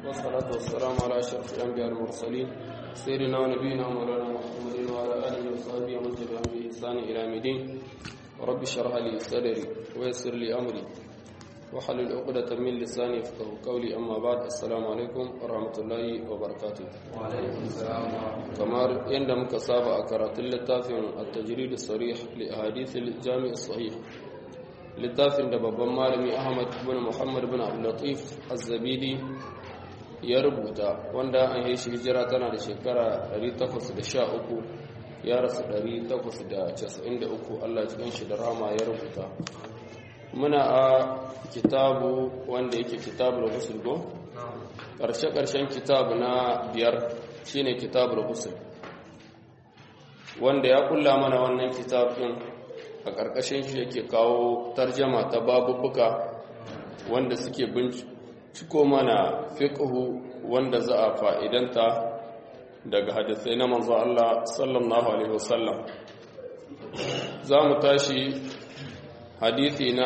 والصلاة والسلام على أشرف الأنبياء المرسلين سيدنا ونبينا مولانا محمد وعلى آله وصحبه ومن تبعهم بإحسان إلى يوم الدين رب اشرح لي صدري ويسر لي أمري وحلل عقدة من لساني يفقه قولي أما بعد السلام عليكم ورحمة الله وبركاته وعليكم السلام ورحمة kamar yadda muka saba a karatun littafin at-tajrid sarih li ahadith al-jami' sahih littafin da babban malami Ahmad ibn Muhammad ibn Abdul Latif Az-Zabidi ya rubuta wanda an yi shi hijira tana da shekara 813 ya rasu 893 Allah cikin shi da rama ya rubuta muna a kitabu wanda yake kitabul ghusl go karshe karshen kitabu na biyar shine kitabul ghusl wanda ya kulla mana wannan kitabin a karkashin shi yake kawo tarjama ta babubbuka wanda suke binciko mana fiqhu wanda za a fa'idanta daga hadisai na manzo Allah sallallahu alaihi wasallam za mu tashi hadisi na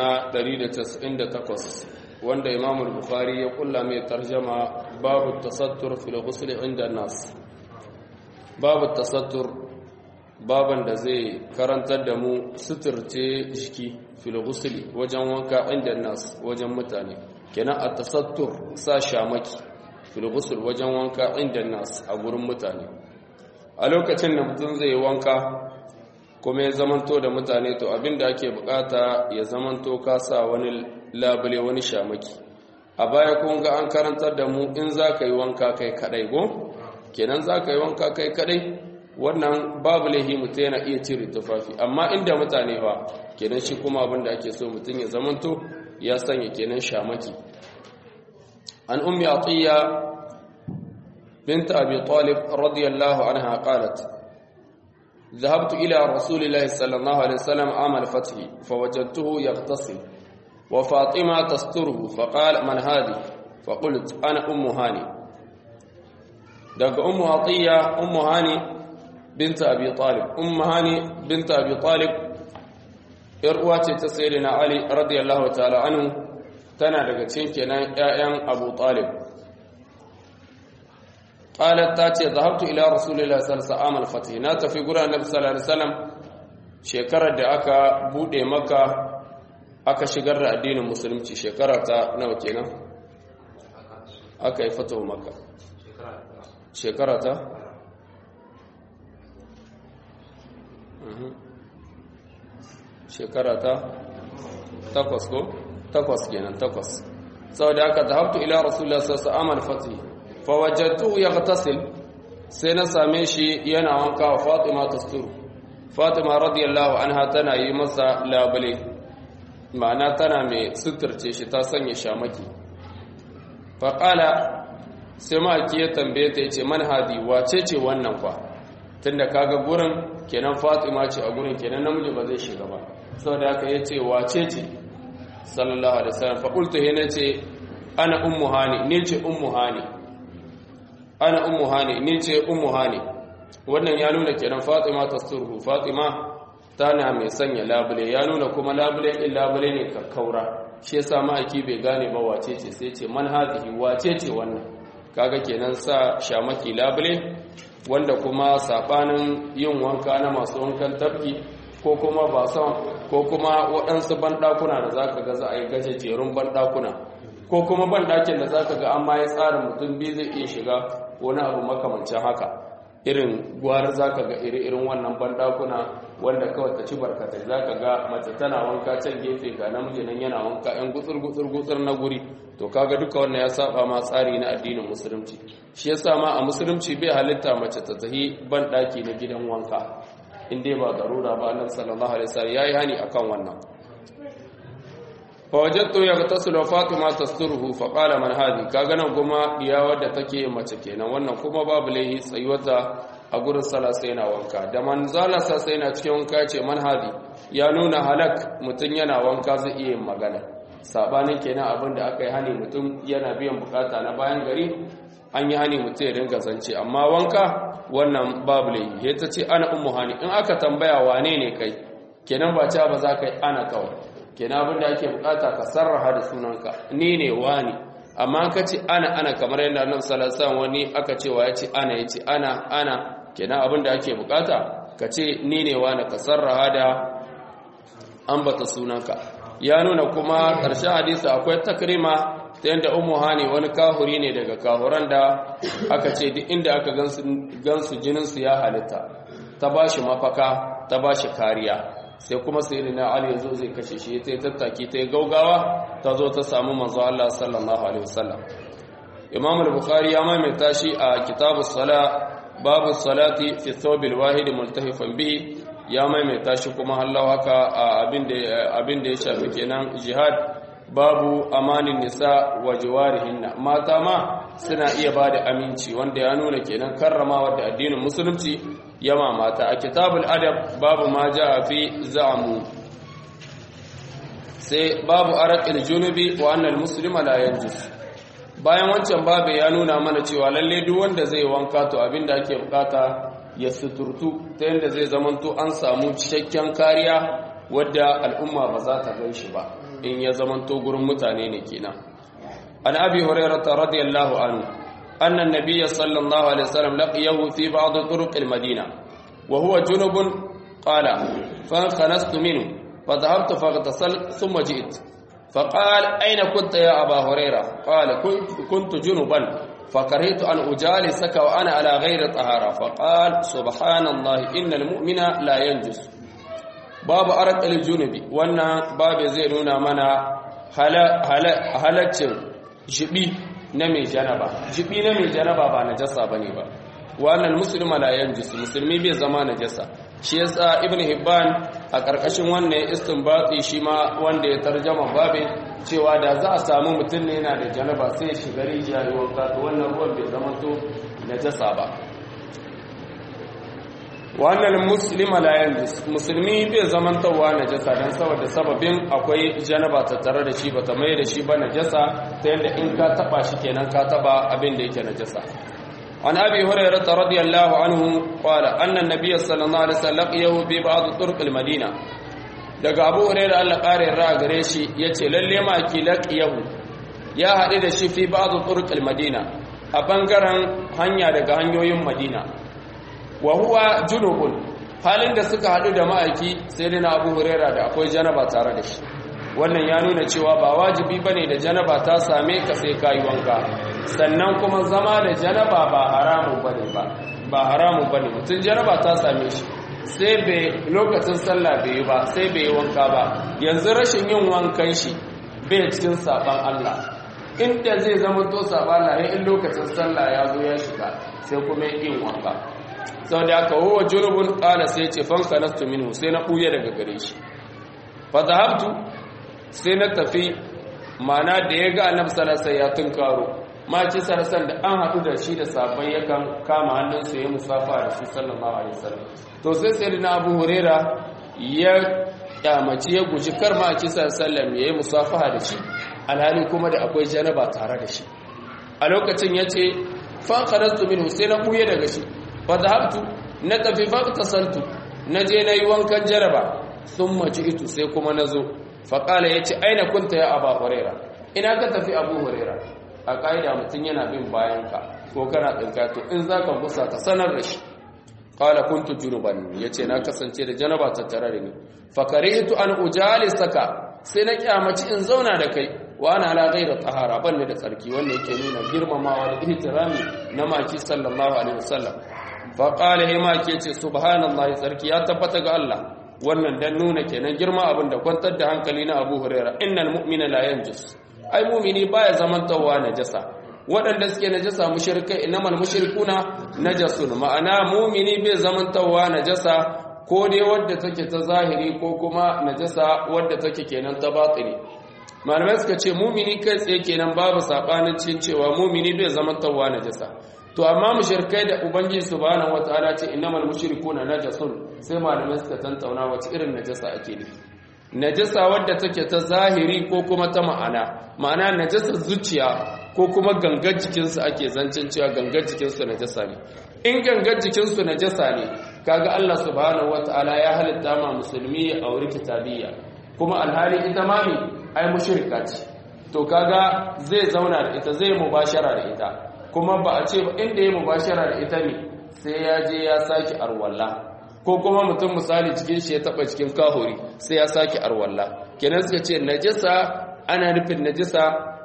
198 wanda Imam al-Bukhari ya kulla mai tarjama babu tasattur fil ghusl inda nas babu tasattur baban da zai karantar da mu suturce jiki fil ghusl wajen wanka inda nas wajen mutane kenan at-tasattur sa shamaki fil ghusl wajen wanka inda nas a gurin mutane a lokacin da mutum zai wanka kuma ya zamanto da mutane to abinda ake bukata ya zamanto ka sa wani labule wani shamaki a baya kun ga an karantar da mu in za ka yi wanka kai kadai go kenan za ka yi wanka kai kadai wannan babu laihi mutum yana iya cire tufafi amma inda mutane ba kenan shi kuma abinda ake so mutum ya zamanto ya sanya kenan shamaki an ummi atiya bint abi talib radiyallahu anha qalat ذهبت إلى رسول الله صلى الله عليه وسلم عام الفتح فوجدته يغتسل وفاطمة تستره فقال من هذه فقلت أنا أم هاني دق أم عطية أم هاني بنت أبي طالب أم هاني بنت أبي طالب إرواتي تسيرنا علي رضي الله تعالى عنه تنا دق تشينكنا يا أبو طالب قالت تاتي ذهبت الى رسول الله صلى الله عليه وسلم الفتح na tafi gurin annabi sallallahu alaihi wasallam shekarar da aka bude maka aka shigar da addinin musulunci shekara ta nawa kenan aka yi fatawa maka shekara ta shekara ta takwas ko takwas kenan takwas saboda aka zahabtu ila rasulullah sallallahu alaihi wasallam al-fatih fawajattu yaghtasil sai na same shi yana wanka wa Fatima tasturu Fatima radiyallahu anha tana yi masa labule ma'ana tana mai suturce shi ta sanya shamaki faqala sai ma ya tambaye ta yace man hadi wace ce wannan fa tunda kaga gurin kenan Fatima ce a gurin kenan namiji ba zai shiga ba saboda haka yace wace ce sallallahu alaihi wasallam fa qultu hina ce ana ummu hani ni ce ummu hani ana ummu hani ni ce ummu hani wannan ya nuna kenan fatima tasturhu fatima tana mai sanya labule ya nuna kuma labule din labule ne kakkaura shi yasa ma'aiki bai gane ba wace ce sai ce man hadhihi wace ce wannan kaga kenan sa shamaki labule wanda kuma sabanin yin wanka na masu wankan tafki ko kuma ba son ko kuma waɗansu banɗakuna da zaka ga za a yi gajejerun banɗakuna ko kuma banɗakin da zaka ga an ma ya tsara mutum biyu zai iya shiga wani abu makamancin haka irin gwara za ka ga iri-irin wannan bandakuna wanda kawai ta ci barkatai za ka ga mace tana wanka can gefe ga namiji nan yana wanka yan gutsur-gutsur na guri to kaga duka wannan ya saba ma tsari na addinin musulunci shi yasa ma a musulunci bai halitta mace ta tahi bandaki na gidan wanka in dai ba garura ba annabi sallallahu alaihi wasallam yayi hani akan wannan fawajattu ya tasiru fatima tasturuhu fa qala man hadi kaga nan kuma diya wadda take mace kenan wannan kuma babu laihi tsayuwata a gurin sala sai na wanka da manzala sa sai na cikin wanka ce man hadi ya nuna halak mutun yana wanka zai iya yin magana sabanin kenan abin da aka yi hani mutum yana biyan bukata na bayan gari an yi hani mutum ya dinga zance amma wanka wannan babu laihi ya ta ce ana ummu hani in aka tambaya wane ne kai kenan ba ca ba za ka yi ana kawai kenan abin da ake bukata ka sarraha da sunanka ni ne wani amma ka ce ana ana kamar yadda annabi sallallahu alaihi wasallam wani aka cewa ya ce ana ya ce ana ana kenan abin da ake bukata ka ce ni ne wani ka sarraha da ambata sunanka ya nuna kuma ƙarshen hadisi akwai takrima ta yadda umu hani wani kahuri ne daga kahuran da aka ce duk inda aka gansu jininsu ya halitta ta ba shi mafaka ta ba shi kariya sai kuma sai na ali yazo zai kashe shi ta yi tattaki ta yi gaugawa ta zo ta samu manzo Allah sallallahu alaihi wasallam imam al-bukhari ya maimaita shi a kitabu sala babu salati fi thawb al-wahid multahifan bihi ya maimaita shi kuma Allah haka abin da abin da ya shafi kenan jihad babu amanin nisa wa jawarihinna mata ma suna iya bada aminci wanda ya nuna kenan karramawa da addinin musulunci yama mata a kitabul adab babu ma jaa fi za'mu sai babu araqil junubi wa annal muslima la yanjus bayan wancan babu ya nuna mana cewa lalle duk wanda zai wanka to abinda ake bukata ya suturtu ta yadda zai zamanto an samu cikakken kariya wadda al'umma ba za ta gan shi ba in ya zamanto gurin mutane ne kenan an abi hurairata radiyallahu anhu anna an-nabiyya sallallahu alaihi wasallam laqiyahu fi ba'd turuq al-madina wa huwa junubun qala fa khanastu minhu fa dhahabtu faghtasal thumma ji'tu فقال أين كنت يا أبا هريرة قال كنت جنبا فكرهت أن أجالسك وأنا على غير طهارة فقال سبحان الله إن المؤمن لا ينجس باب أرق الجنب وانا باب زينونا منا halaccin jibi na mai janaba jibi na mai janaba ba najasa bane ba wannan musulma la yanjus musulmi bai zama najasa shi yasa ibnu hibban a karkashin wannan istinbati shi ma wanda ya tarjama babin cewa da za a samu mutum ne yana da janaba sai shiga rijiya yi wanka to wannan ruwan bai zama to najasa ba wannan muslima la yanjus musulmi bai zaman tawa najasa dan saboda sababin akwai janaba ta tare da shi bata mai da shi ba najasa ta yanda in ka taba shi kenan ka taba abin da yake najasa عن أبي هريرة رضي الله عنه قال أن النبي صلى الله عليه وسلم لقيه في بعض طرق المدينة daga abu huraira Allah ƙarin ra gare shi ya ce lalle ma ki laqiyahu ya haɗu da shi fi ba'd turuq madina a bangaren hanya daga hanyoyin madina wa huwa junubun halin da suka haɗu da ma'aiki sai dai na abu huraira da akwai janaba tare da shi wannan ya nuna cewa ba wajibi bane da janaba ta same ka sai kayi wanka sannan kuma zama da janaba ba haramun bane ba ba haramun bane mutum janaba ta same shi sai bai lokacin sallah bai yi ba sai bai yi wanka ba yanzu rashin yin wankan shi bai cikin saban Allah inda zai zama to saban Allah in lokacin sallah ya zo ya shiga sai kuma yin wanka sau da aka huwa junubun ƙala sai ce fanka nastu minhu sai na ɓuya daga gare shi fa zahabtu sai na tafi mana da ya ga annabi sallallahu ya tunkaro ma ci sarasan da an haɗu da shi da sabon yakan kama hannunsa ya musafa da shi sallallahu alaihi wasallam to sai sai na abu huraira ya kyamaci ya guji kar ma ci sallallahu ya yi musafaha da shi alhali kuma da akwai janaba tare da shi a lokacin ya ce fan kharastu minhu sai na buye daga shi fa dhahabtu na tafi fa tasaltu na je na yi wankan jaraba thumma ji'tu sai kuma nazo fa qala yace aina kunta ya aba huraira ina ka tafi abu huraira a ƙa'ida mutum yana bin bayanka ko kana tsinka to in za ka gusa ka sanar da shi ƙala kuntu junuban ya ce na kasance da janaba tattare da ni fakare ito an ujali saka sai na kyamaci in zauna da kai wa ana ala gaira tahara ban da tsarki wanda yake nuna girmamawa da ihtirami na maki sallallahu alaihi wasallam fa qala he maki ce subhanallahi tsarki ya tabbata ga Allah wannan dan nuna kenan girma abin da kwantar da hankali na Abu Hurairah innal mu'mina la yanjus ai mumini baya zamantawa najasa waɗanda suke najasa mushrikai innamal mushrikuna najasun ma'ana mumini bai zamantawa najasa ko dai wadda take ta zahiri ko kuma najasa wadda take kenan ta batini malamai suka ce mumini kai tsaye kenan babu sabanin cin cewa mumini bai zamantawa najasa to amma mushrikai da ubangiji subhanahu wataala ce innamal mushrikuna najasun sai malamai suka tantauna wace irin najasa ake nufi najasa wadda take ta zahiri ko kuma ta ma'ana ma'ana najasa zuciya ko kuma gangar jikinsu ake zancen cewa gangar jikinsu najasa ne in gangar jikinsu najasa ne kaga Allah subhanahu wata'ala ya halitta ma musulmi a wuri kitabiyya kuma alhali ita ma mi ai mushrika ce to kaga zai zauna da ita zai mubashara da ita kuma ba a ce ba inda ya mubashara da ita ne sai ya je ya saki arwalla ko kuma mutum misali cikin shi ya taba cikin kahori sai ya saki arwalla kenan suka ce najasa ana nufin najasa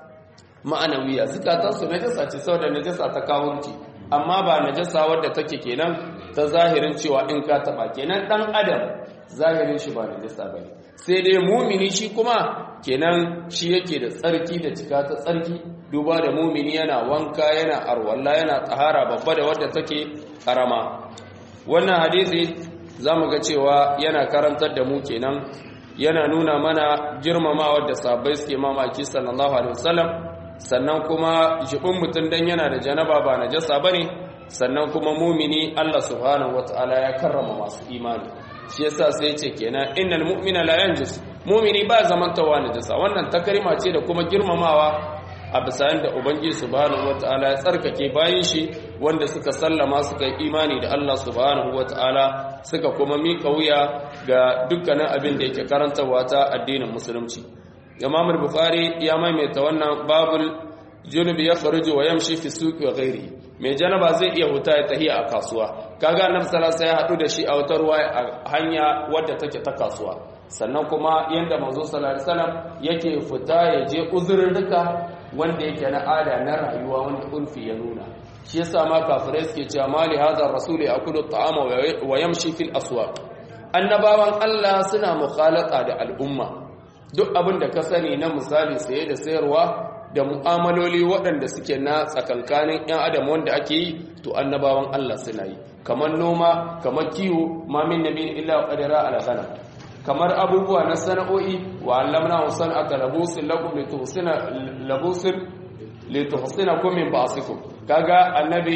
ma'anawiya zukatansu najasa ce saboda najasa ta kawunci amma ba najasa wadda take kenan ta zahirin cewa in ka taba kenan dan adam zahirin shi ba najasa bane sai dai mumini shi kuma kenan shi yake da tsarki da cika ta tsarki duba da mumini yana wanka yana arwalla yana tsahara babba da wadda take karama wannan hadisi zamu ga cewa yana karantar da mu kenan yana nuna mana girmamawa da sahabbai suke mamaki sallallahu alaihi wasallam sannan kuma jibin mutum dan yana da janaba ba najasa bane sannan kuma mumini Allah subhanahu wataala ya karrama masu imani shi yasa sai ya ce kenan innal mu'mina la yanjus mumini ba zamantawa najasa wannan takarima ce da kuma girmamawa a bisa da ubangiji subhanahu wataala ya tsarkake bayan shi wanda suka sallama suka yi imani da Allah subhanahu wataala suka kuma mika wuya ga dukkanin abin da yake karantarwa ta addinin musulunci Imam al-Bukhari ya maimaita wannan babul junubi ya kharuju wa yamshi fi suqi wa ghairi mai janaba zai iya huta ya tahiya a kasuwa kaga annabi sallallahu alaihi ya hadu da shi a wata ruwa a hanya wadda take ta kasuwa sannan kuma yanda manzo sallallahu alaihi wasallam yake fita ya je uzurruka wanda yake na ada na rayuwa wanda ulfi ya nuna shi yasa ma kafirai suke cewa mali hadha rasul yakulu ta'ama wa yamshi fil aswaq annabawan Allah suna mukhalata da al'umma duk abin da ka sani na misali saye da sayarwa da mu'amaloli waɗanda suke na tsakankanin 'yan adam wanda ake yi to annabawan Allah suna yi kamar noma kamar kiwo ma min nabi illa qadara ala ghanam kamar abubuwa na sana'o'i wa allamna san'ata labusin lakum lituhsina labusin lituhsinakum min ba'sikum kaga annabi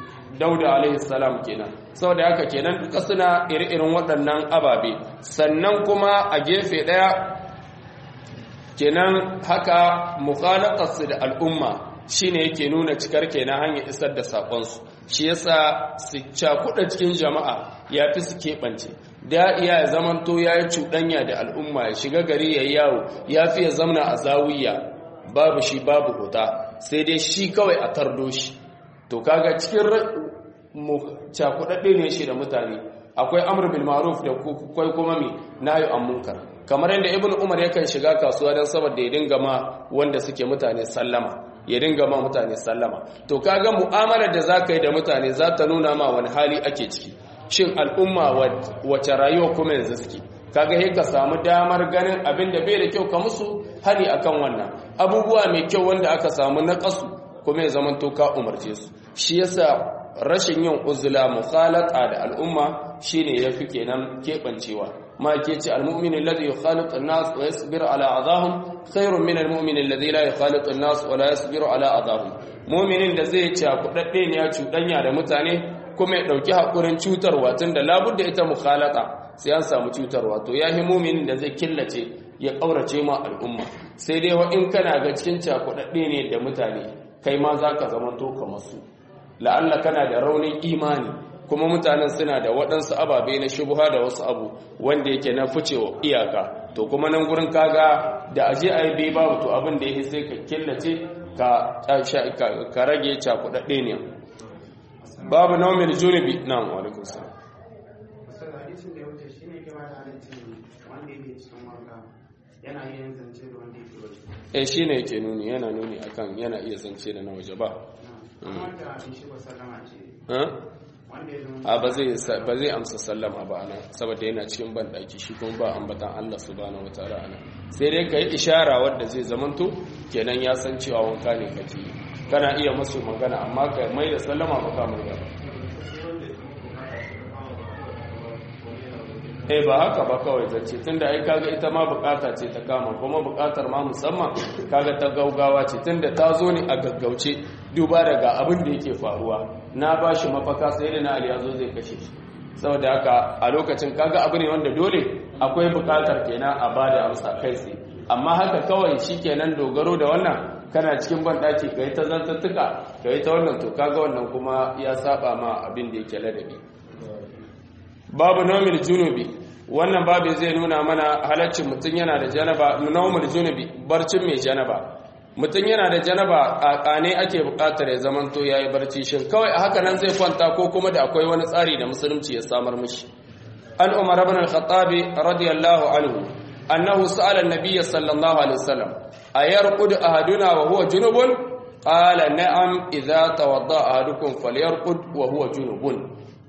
dauda alaihi salam kenan saboda haka kenan duka suna iri-irin waɗannan ababe sannan kuma a gefe ɗaya kenan haka mukhalatarsu da al'umma shine yake nuna cikar kenan hanyar isar da saƙonsu shi yasa su cakuɗa cikin jama'a ya fi su keɓance da iya ya zamanto ya yi cuɗanya da al'umma ya shiga gari ya yawo ya fi ya zamna a zawiya babu shi babu huta sai dai shi kawai a tardo shi to kaga cikin cakuɗaɗɗe ne shi da mutane akwai amr bil ma'ruf da kai kuma mi nayi an munkar kamar yadda ibnu umar yakan shiga kasuwa dan saboda ya dinga ma wanda suke mutane sallama ya dinga ma mutane sallama to kaga mu'amalar da zaka yi da mutane za ta nuna ma wani hali ake ciki shin al'umma wace rayuwa kuma yanzu suke kaga sai ka samu damar ganin abin da bai da kyau ka musu hani akan wannan abubuwa mai kyau wanda aka samu na kasu kuma ya zama to ka umarce su shi yasa rashin yin uzula mukhalata da al'umma shine yafi kenan kebancewa ma ke ce almu'min alladhi yukhalitu an-nas wa yasbiru ala adahum khairun min almu'min alladhi la yukhalitu an-nas wa la yasbiru ala adahum mu'minin da zai ci kudadde ne ya cudanya da mutane kuma ya dauki hakurin cutarwa tunda labudda ita mukhalata sai an samu cutarwa to yahi mu'minin da zai killace ya kaurace ma al'umma sai dai wa in kana ga cikin cakudadde ne da mutane kai ma zaka zama to kamar su la'alla kana da raunin imani kuma mutanen suna da waɗansu ababe na shubuha da wasu abu wanda yake na ficewa iyaka to kuma nan gurin kaga da aje a yi bai babu to abin da ya sai ka killace ka rage cakuɗaɗɗe ne babu naumin junubi na alaikun salam eh shi ne yake nuni yana nuni akan yana iya zance da na waje ba a ba zai amsa sallama ba ana saboda yana cikin banɗaki shi kuma ba ambatan Allah subhanahu wataala ana sai dai ka yi ishara wadda zai zamanto kenan ya san cewa wanka ne kake kana iya masu magana amma ka mai da sallama ba ka mai ba eh ba haka ba kawai zance tunda ai kaga ita ma bukata ce ta kama kuma bukatar ma musamman kaga ta gaugawa ce tunda ta zo ne a gaggauce duba daga abin da yake faruwa na ba shi mafaka sai da na ali yazo zai kashe shi saboda haka a lokacin kaga abu ne wanda dole akwai bukatar kenan a bada amsa kai tsaye amma haka kawai shikenan dogaro da wannan kana cikin banɗaki kai ta zantattuka kai ta wannan to kaga wannan kuma ya saba ma abin da yake ladabi babu nomil junubi wannan babu zai nuna mana halaccin mutum yana da janaba nomil junubi barcin mai janaba mutum yana da janaba a kane ake bukatar ya zamanto yayi barci shin kawai a haka nan zai kwanta ko kuma da akwai wani tsari da musulunci ya samar mishi an umar ibn al-khattab radiyallahu anhu annahu sa'ala an-nabiy sallallahu alaihi wasallam ayarqud ahaduna wa huwa junubun qala na'am idza tawadda ahadukum falyarqud wa huwa junubun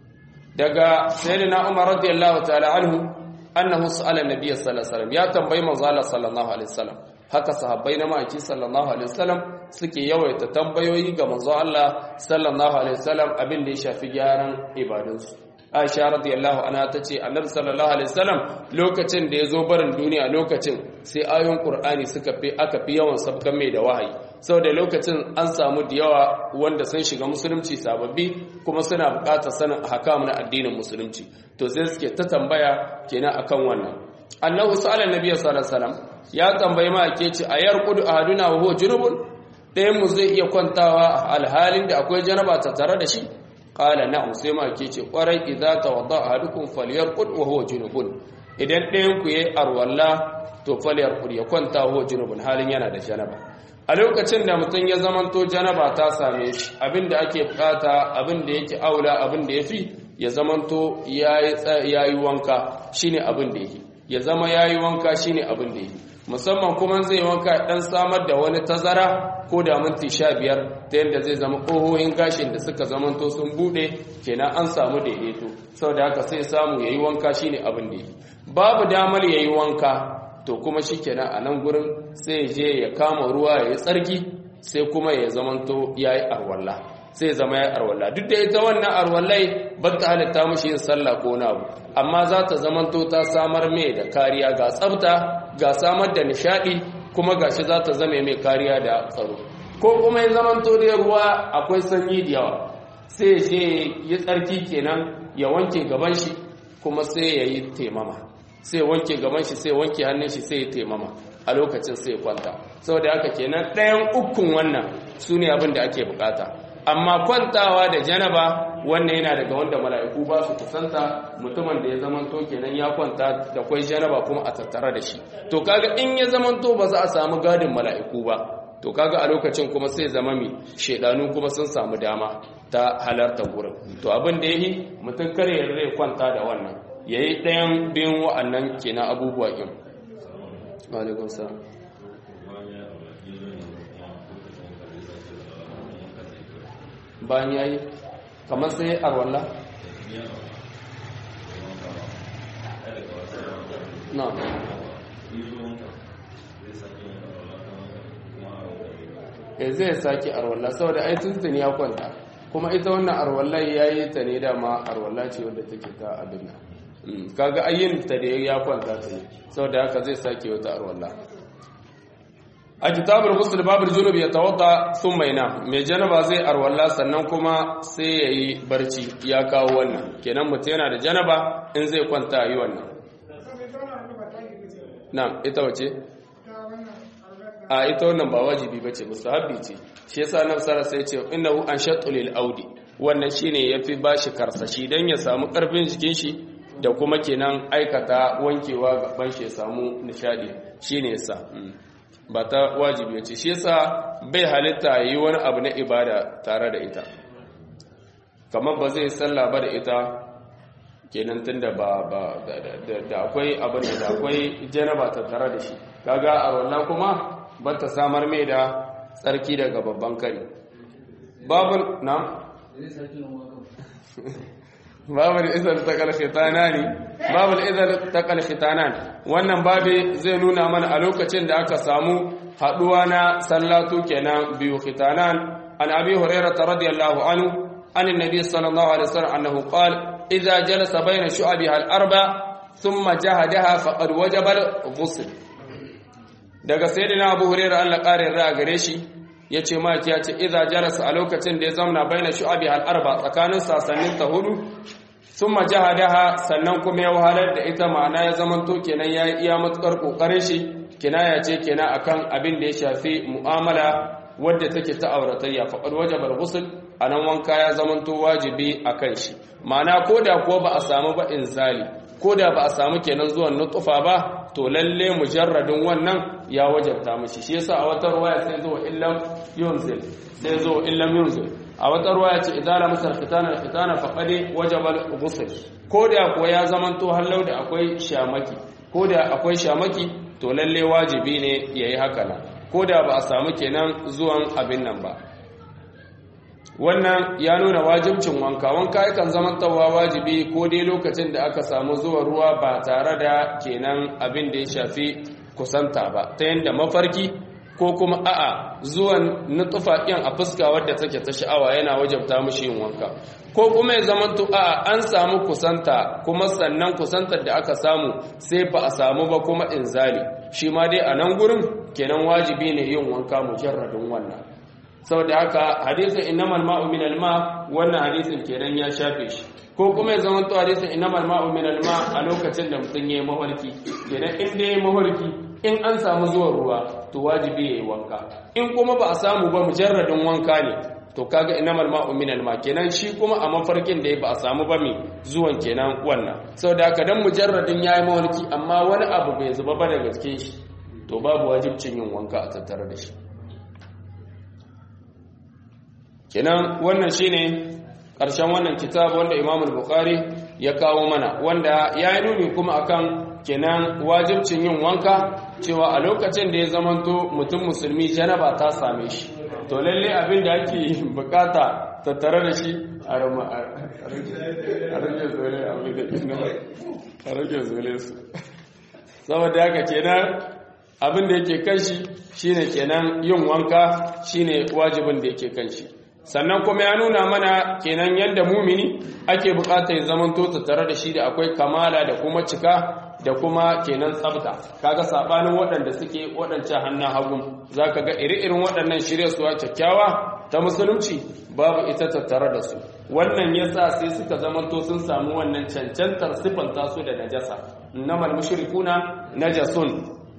daga sayyidina umar radiyallahu ta'ala anhu annahu sa'ala an-nabiy sallallahu alaihi wasallam ya tambayi manzo Allah sallallahu alaihi wasallam haka sahabbai na maki sallallahu alaihi wasallam suke yawaita tambayoyi ga manzo Allah sallallahu alaihi wasallam abin da ya shafi gyaran ibadunsu Aisha radiyallahu anha tace Annabi sallallahu alaihi wasallam lokacin da yazo barin duniya lokacin sai ayoyin Qur'ani suka fi aka fi yawan sabkan mai da wahayi saboda lokacin an samu da yawa wanda sun shiga musulunci sababbi kuma suna buƙatar sanin ahkam na addinin musulunci to sai suke ta tambaya kenan akan wannan Annabi sallallahu alaihi wasallam ya tambayi ma ake ce ayar qudu ahaduna wa huwa junubun ɗayan mu zai iya kwantawa alhalin da akwai janaba ta tare da shi qala na'am sai ma ke ce kwarai idza tawadda ahadukum falyarqud wa huwa junubun idan ɗayan ku yayi arwalla to falyarqud ya kwanta huwa junubun halin yana da janaba a lokacin da mutum ya zamanto janaba ta same shi abinda ake bukata abinda yake aula abinda yafi ya zamanto yayi yayi wanka shine abin da yake ya zama yayi wanka shine abin da yake musamman kuma zai wanka dan samar da wani tazara ko da minti sha biyar ta yadda zai zama ƙohohin gashin da suka zamanto sun buɗe kenan an samu daidaito sau da haka sai samu ya yi wanka shi ne abin da yi babu damar ya yi wanka to kuma shi kenan a nan gurin sai je ya kama ruwa ya yi tsarki sai kuma ya zamanto ya yi arwalla sai zama ya arwalla duk da ita wannan arwallai ba ta halitta mashi yin sallah ko na abu amma za ta zamanto ta samar mai da kariya ga tsafta ga samar da nishadi kuma gashi za ta zama mai kariya da tsaro ko kuma ya zamanto da ruwa akwai sanyi da yawa sai je yi tsarki kenan ya wanke gaban shi kuma sai ya yi taimama sai wanke gaban shi sai wanke hannun shi sai ya taimama a lokacin sai ya kwanta saboda haka kenan ɗayan ukun wannan su ne abin da ake bukata amma kwantawa da janaba wannan yana daga wanda mala'iku ba su kusanta mutumin da ya zamanto kenan ya kwanta da kwai janaba kuma a tattara da shi to kaga in ya zamanto ba za a samu gadin mala'iku ba to kaga a lokacin kuma sai zama mi shedanu kuma sun samu dama ta halarta gurin to abin da yayi mutum kare ya rai kwanta da wannan yayi ɗayan biyun wa'annan kenan abubuwa din alaikum salam bayan yayi kamar sai arwalla na e zai sake arwalla saboda ai tuntun ya kwanta kuma ita wannan arwalla yayi ta ne dama arwalla ce wadda take ta abin nan kaga ayyin ta da ya kwanta ta ne saboda haka zai sake wata arwalla a kitabul ghusl babul junub ya tawadda thumma yana mai janaba zai arwalla sannan kuma sai yayi barci ya kawo wannan kenan mutum yana da janaba in zai kwanta yi wannan na'am ita wace a ita wannan ba wajibi bace mustahabbi ce shi yasa nan sara sai ce innahu anshatul lil audi wannan shine yafi bashi karsashi dan ya samu karfin jikin shi da kuma kenan aikata wankewa gaban shi ya samu nishadi shine yasa ba ta wajibi ce shi yasa bai halitta yi wani abu na ibada tare da ita kamar ba zai sallah ba da ita kenan tunda ba ba da akwai abin da akwai janaba ta tare da shi kaga a wannan kuma ba ta samar mai da tsarki daga babban kari babul na babul izar takal khitanani babul izar takal khitanan wannan babi zai nuna mana a lokacin da aka samu haduwa na sallatu kenan biyu khitanan an abi hurairah radiyallahu anhu an annabi sallallahu alaihi wasallam annahu qala idza jalasa bayna shu'abiha al-arba thumma jahadaha faqad wajaba al-ghusl daga sayyidina abu hurairah Allah ƙarin ra gare shi yace maki yace idza jalasa a lokacin da ya zauna baina shu'abiha al-arba tsakanin sasannin ta hudu thumma jahadaha sannan kuma ya wahalar da ita ma'ana ya zamanto kenan ya iya matukar kokarin shi kinaya ce kenan akan abin da ya shafi mu'amala wadda take ta auratayya faqad wajaba al-ghusl anan wanka ya zamanto wajibi akan shi ma'ana koda kuwa ba a samu ba inzali koda ba a samu kenan zuwan nutfa ba to lalle mujarradin wannan ya wajabta mishi shi yasa a wata ruwaya sai zo illam yunzil sai zo illam yunzil a wata ruwaya ce idza lam sar khitana khitana faqad wajaba al-ghusl ko da kuwa ya zamanto hallau da akwai shamaki ko da akwai shamaki to lalle wajibi ne yayi haka nan ko da ba a samu kenan zuwan abin nan ba wannan ya nuna wajibcin wanka wanka yakan zamantawa wajibi ko dai lokacin da aka samu zuwa ruwa ba tare da kenan abin da ya shafi kusanta ba ta yadda mafarki ko kuma a'a zuwan nutufa ɗin a fuska wadda take ta sha'awa yana wajabta mushi yin wanka ko kuma ya zamanto a'a an samu kusanta kuma sannan kusantar da aka samu sai ba a samu ba kuma inzali shi ma dai a nan gurin kenan wajibi ne yin wanka mujarradin wannan saboda haka hadisin innamal ma'u min al-ma wannan hadisin kenan ya shafe shi ko kuma ya zama to hadisin innamal ma'u min al-ma a lokacin da mutum yayi mafarki kenan in dai yayi mafarki in an samu zuwa ruwa to wajibi yayi wanka in kuma ba a samu ba mujarradin wanka ne to kaga innamal ma'u min al-ma kenan shi kuma a mafarkin da ba a samu ba mi zuwan kenan wannan saboda haka dan mujarradin yayi mafarki amma wani abu bai zuba ba daga cikin shi to babu wajibcin yin wanka a tattare da shi kenan wannan shine ƙarshen wannan kitab wanda Imam al-Bukhari ya kawo mana wanda ya yi nuni kuma akan kenan wajibcin yin wanka cewa a lokacin da ya zamanto mutum musulmi janaba ta same shi to lalle abin da ake bukata tattare da shi a rage zole abin da a rage zole su saboda haka kenan abin da yake kan shi shine kenan yin wanka shine wajibin da yake kan shi sannan kuma ya nuna mana kenan yadda mumini ake bukata ya zamanto tattare da shi da akwai kamala da kuma cika da kuma kenan tsabta kaga sabanin waɗanda suke waɗancan hannun hagun zaka ga iri-irin waɗannan shirya suwa kyakkyawa ta musulunci babu ita tattare da su wannan yasa sai suka zamanto sun samu wannan cancantar sifanta su da najasa innamal mushrikuna najasun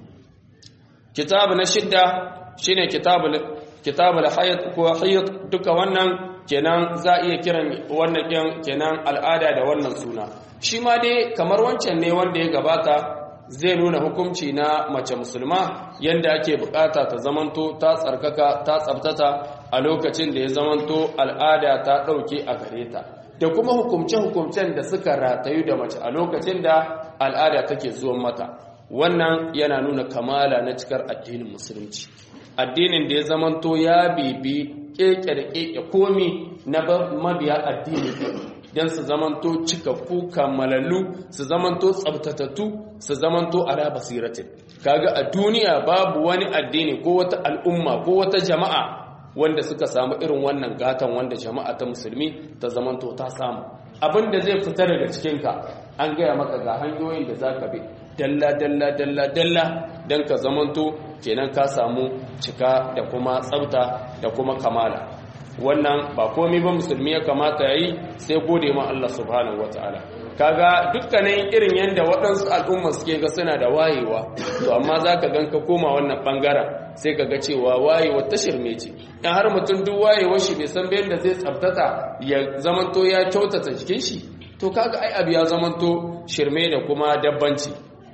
kitabu na shidda shine kitabul kitabul hayd ko hayd duka wannan kenan za iya kiran wannan din kenan al'ada da wannan suna shi ma dai kamar wancan ne wanda ya gabata zai nuna hukunci na mace musulma yanda ake bukata ta zamanto ta tsarkaka ta tsabtata a lokacin da ya zamanto al'ada ta dauke a gare ta da kuma hukumce-hukumcen da suka ratayu da mace a lokacin da al'ada take zuwan mata wannan yana nuna kamala na cikar addinin musulunci addinin da ya zamanto ya bibi keke da keke komi na mabiya addini don su zamanto cikakku kammalallu su zamanto tsabtatattu su zamanto ala basiratin kaga a duniya babu wani addini ko wata al'umma ko wata jama'a wanda suka samu irin wannan gatan wanda jama'a ta musulmi ta zamanto ta samu abin da zai fita daga cikinka an gaya maka ga hanyoyin da za ka bi dalla dalla dalla dalla don ka zamanto kenan ka samu cika da kuma tsabta da kuma kamala wannan ba komai ba musulmi ya kamata ya yi sai gode ma Allah subhanahu wataala kaga dukkanin irin yadda waɗansu al'umma suke ga suna da wayewa to amma za ka gan ka koma wannan ɓangaren sai ka ga cewa wayewa ta shirme ce in har mutum duk wayewa shi bai san bayan da zai tsabtata ya zamanto ya kyautata jikin shi to kaga ai abu ya zamanto shirme da kuma dabbanci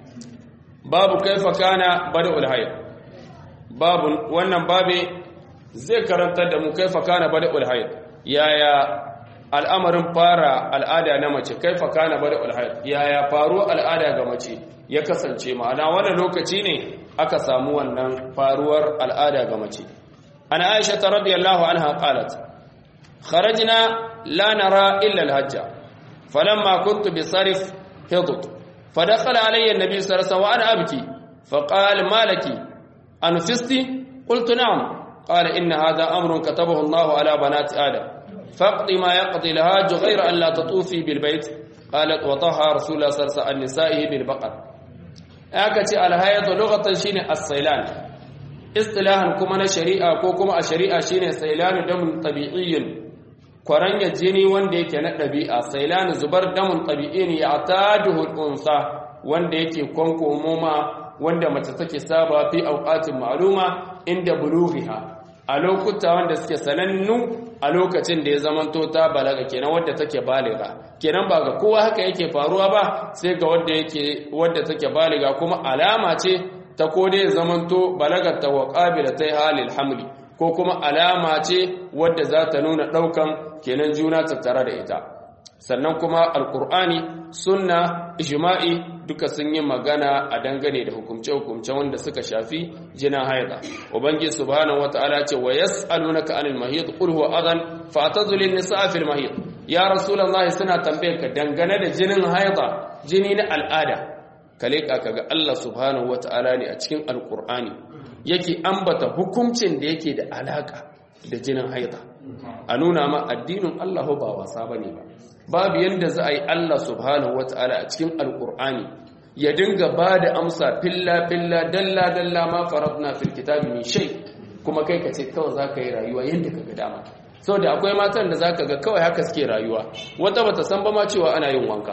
babu kaifa kana bada'ul hayy babu wannan babe zai karantar da mu kaifa kana bada'ul hayy yaya al'amarin fara al'ada na mace kaifa kana bada'ul hayy yaya faruwa al'ada ga mace ya kasance ma'ana wannan lokaci ne aka samu wannan faruwar al'ada ga mace ana aisha radiyallahu anha qalat kharajna la nara illa al-hajja falamma kuntu bisarif hidat فدخل علي النبي صلى الله عليه وسلم وأنا أبكي فقال ما لك أنفستي قلت نعم قال إن هذا أمر كتبه الله على بنات آدم فاقضي ما يقضي الهاج غير أن لا تطوفي بالبيت قالت وطهى رسول الله صلى الله عليه وسلم عن نسائه بالبقر أكتي على هيئة لغة شين الصيلان اصطلاحا كما شريعة كما الشريعة شين صيلان دم طبيعي kwaranyar jini wanda yake na ɗabi'a sailani zubar damun ɗabi'i ne ya ta unsa wanda yake kwankomoma wanda mace take saba fi auqatin ma'luma inda bulughiha a lokuta wanda suke sanannu a lokacin da ya zamanto ta balaga kenan wadda take baliga kenan ba ga kowa haka yake faruwa ba sai ga wadda yake wadda take baliga kuma alama ce ta ko dai zamanto balagar ta wa qabilatai halil hamli ko kuma alama ce wadda za ta nuna daukan kenan juna tattare da ita sannan kuma alkur'ani sunna ijma'i duka sun yi magana a dangane da hukumce-hukumce wanda suka shafi jinin haida ubangi subhanahu wata'ala ce wa yas'alunaka anil mahid qul huwa adan fa'tazilun nisaa fil mahid ya rasulullahi suna tambayar ka dangane da jinin haida jini na al'ada kale ka kaga Allah subhanahu wata'ala ne a cikin alkur'ani yake ambata hukuncin da yake da alaka da jinin haida a nuna ma addinin Allah ba wasa bane ba babu yadda za a yi Allah subhanahu wata'ala a cikin alkur'ani ya dinga ba da amsa filla-filla dalla-dalla ma faratna fil kitabi min shay kuma kai ka ce kawai za ka yi rayuwa yadda ka ga dama sau da akwai matan da za ka ga kawai haka suke rayuwa wata bata san ba ma cewa ana yin wanka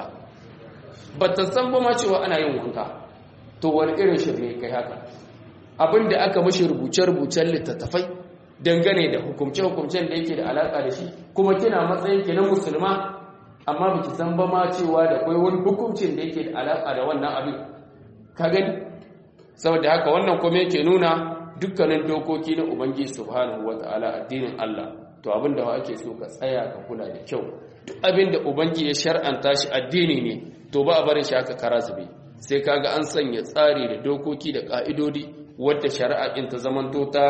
bata san ba ma cewa ana yin wanka to wani irin shirme kai haka abin da aka mashi rubuce-rubucen littattafai dangane da hukumce-hukumcen da yake da alaka da shi kuma kina matsayin ki na musulma amma baki san ba ma cewa da akwai wani hukuncin da yake da alaka da wannan abin ka gani saboda haka wannan kuma yake nuna dukkanin dokoki na ubangiji subhanahu wataala addinin Allah to abin da ake so ka tsaya ka kula da kyau duk abin da ubangiji ya shar'anta shi addini ne to ba a barin shi haka kara zube sai kaga an sanya tsari da dokoki da ka'idodi wadda shari'a din ta zamanto ta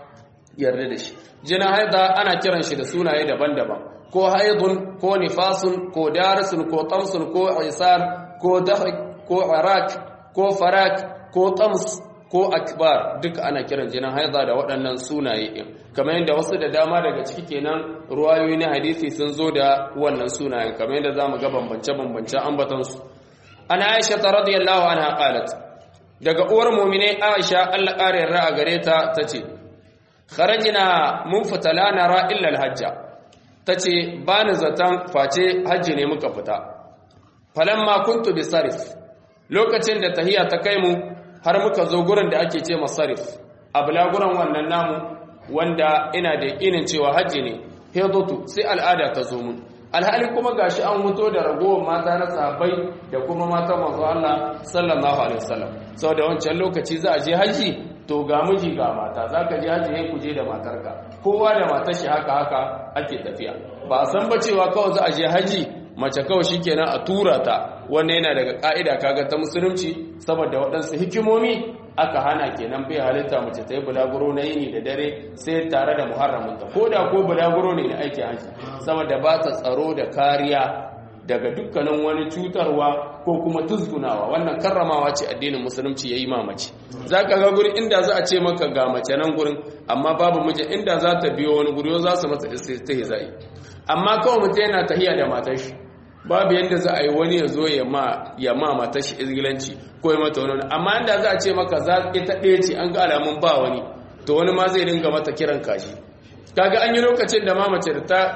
yarda da shi jinin haida ana kiran shi da sunaye daban-daban ko haidun ko nifasun ko darisun ko tamsun ko isar ko dahak ko arak ko farak ko tams ko akbar duka ana kiran jinin haida da waɗannan sunaye ɗin kamar yadda wasu da dama daga ciki kenan ruwayoyi na hadisi sun zo da wannan sunayen kamar yadda zamu ga bambance-bambance ambatansu ana aisha ta radiyallahu anha qalat daga uwar mu'mine aisha Allah ƙara yarda a gare ta tace kharajina mun fita la nara illa alhajja tace bani zatan face hajji ne muka fita falamma kuntu bi sarif lokacin da tahiya ta kai mu har muka zo gurin da ake ce masarif abla gurin wannan namu wanda ina da yakinin cewa hajji ne hedatu sai al'ada ta zo mun alhali kuma gashi an muto da ragowar mata na sahabbai da kuma mata manzo Allah sallallahu alaihi wasallam saboda wancan lokaci za a je haji to ga miji ga mata zaka je haji sai ku je da matarka kowa da matar shi haka haka ake tafiya ba a san ba cewa kawai za a je haji mace kawai shikenan a tura ta wannan yana daga ka'ida kaga ta musulunci saboda waɗansu hikimomi aka hana kenan bai halitta mace ta yi bulaguro na yini da dare sai tare da muharraminta ko da ko bulaguro ne na aiki haji saboda ba ta tsaro da kariya daga dukkanin wani cutarwa ko kuma tuzgunawa wannan karramawa ce addinin musulunci ya yi mamaci za ka ga gurin inda za a ce maka ga mace nan gurin amma babu miji inda za ta biyo wani guri za su masa istihza'i amma kawai mutum yana tahiya da matar shi babu yadda za a yi wani ya zo ya ma matar shi izgilanci ko ya mata wani amma inda za a ce maka za ita ɗaya ce an ga alamun ba wani to wani ma zai dinga mata kiran kashi kaga an yi lokacin da mamace da ta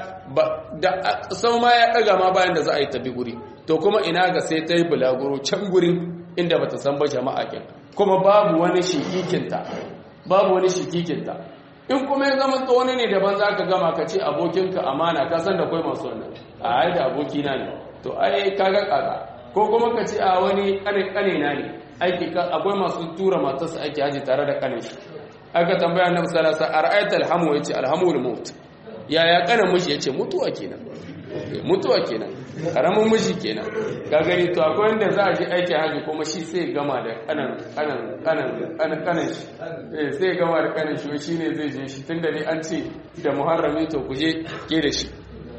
da sau ma ya ɗaga ma bayan da za a yi tabi guri to kuma ina ga sai ta yi bulaguro can gurin inda bata san ba jama'a kin kuma babu wani shikikinta babu wani shikikinta in kuma ya zama wani ne daban za ka gama ka ce abokinka amana ka san da kwai masu wannan a ai da abokina ne to ai kaga kaga ko kuma ka ce a wani kane na ne aiki akwai masu tura matarsa aiki haji tare da kanin shi aka tambaya annabi sallallahu alaihi wasallam ara'aita alhamu yace alhamul maut yaya kanan miji yace mutuwa kenan mutuwa kenan karamin miji kenan ka gani to akwai wanda za a je aiki haji kuma shi sai gama da kanan kanan kanan kanan kanan shi eh sai gama da kanan shi shine zai je shi tunda dai an ce da muharrami to kuje ke da shi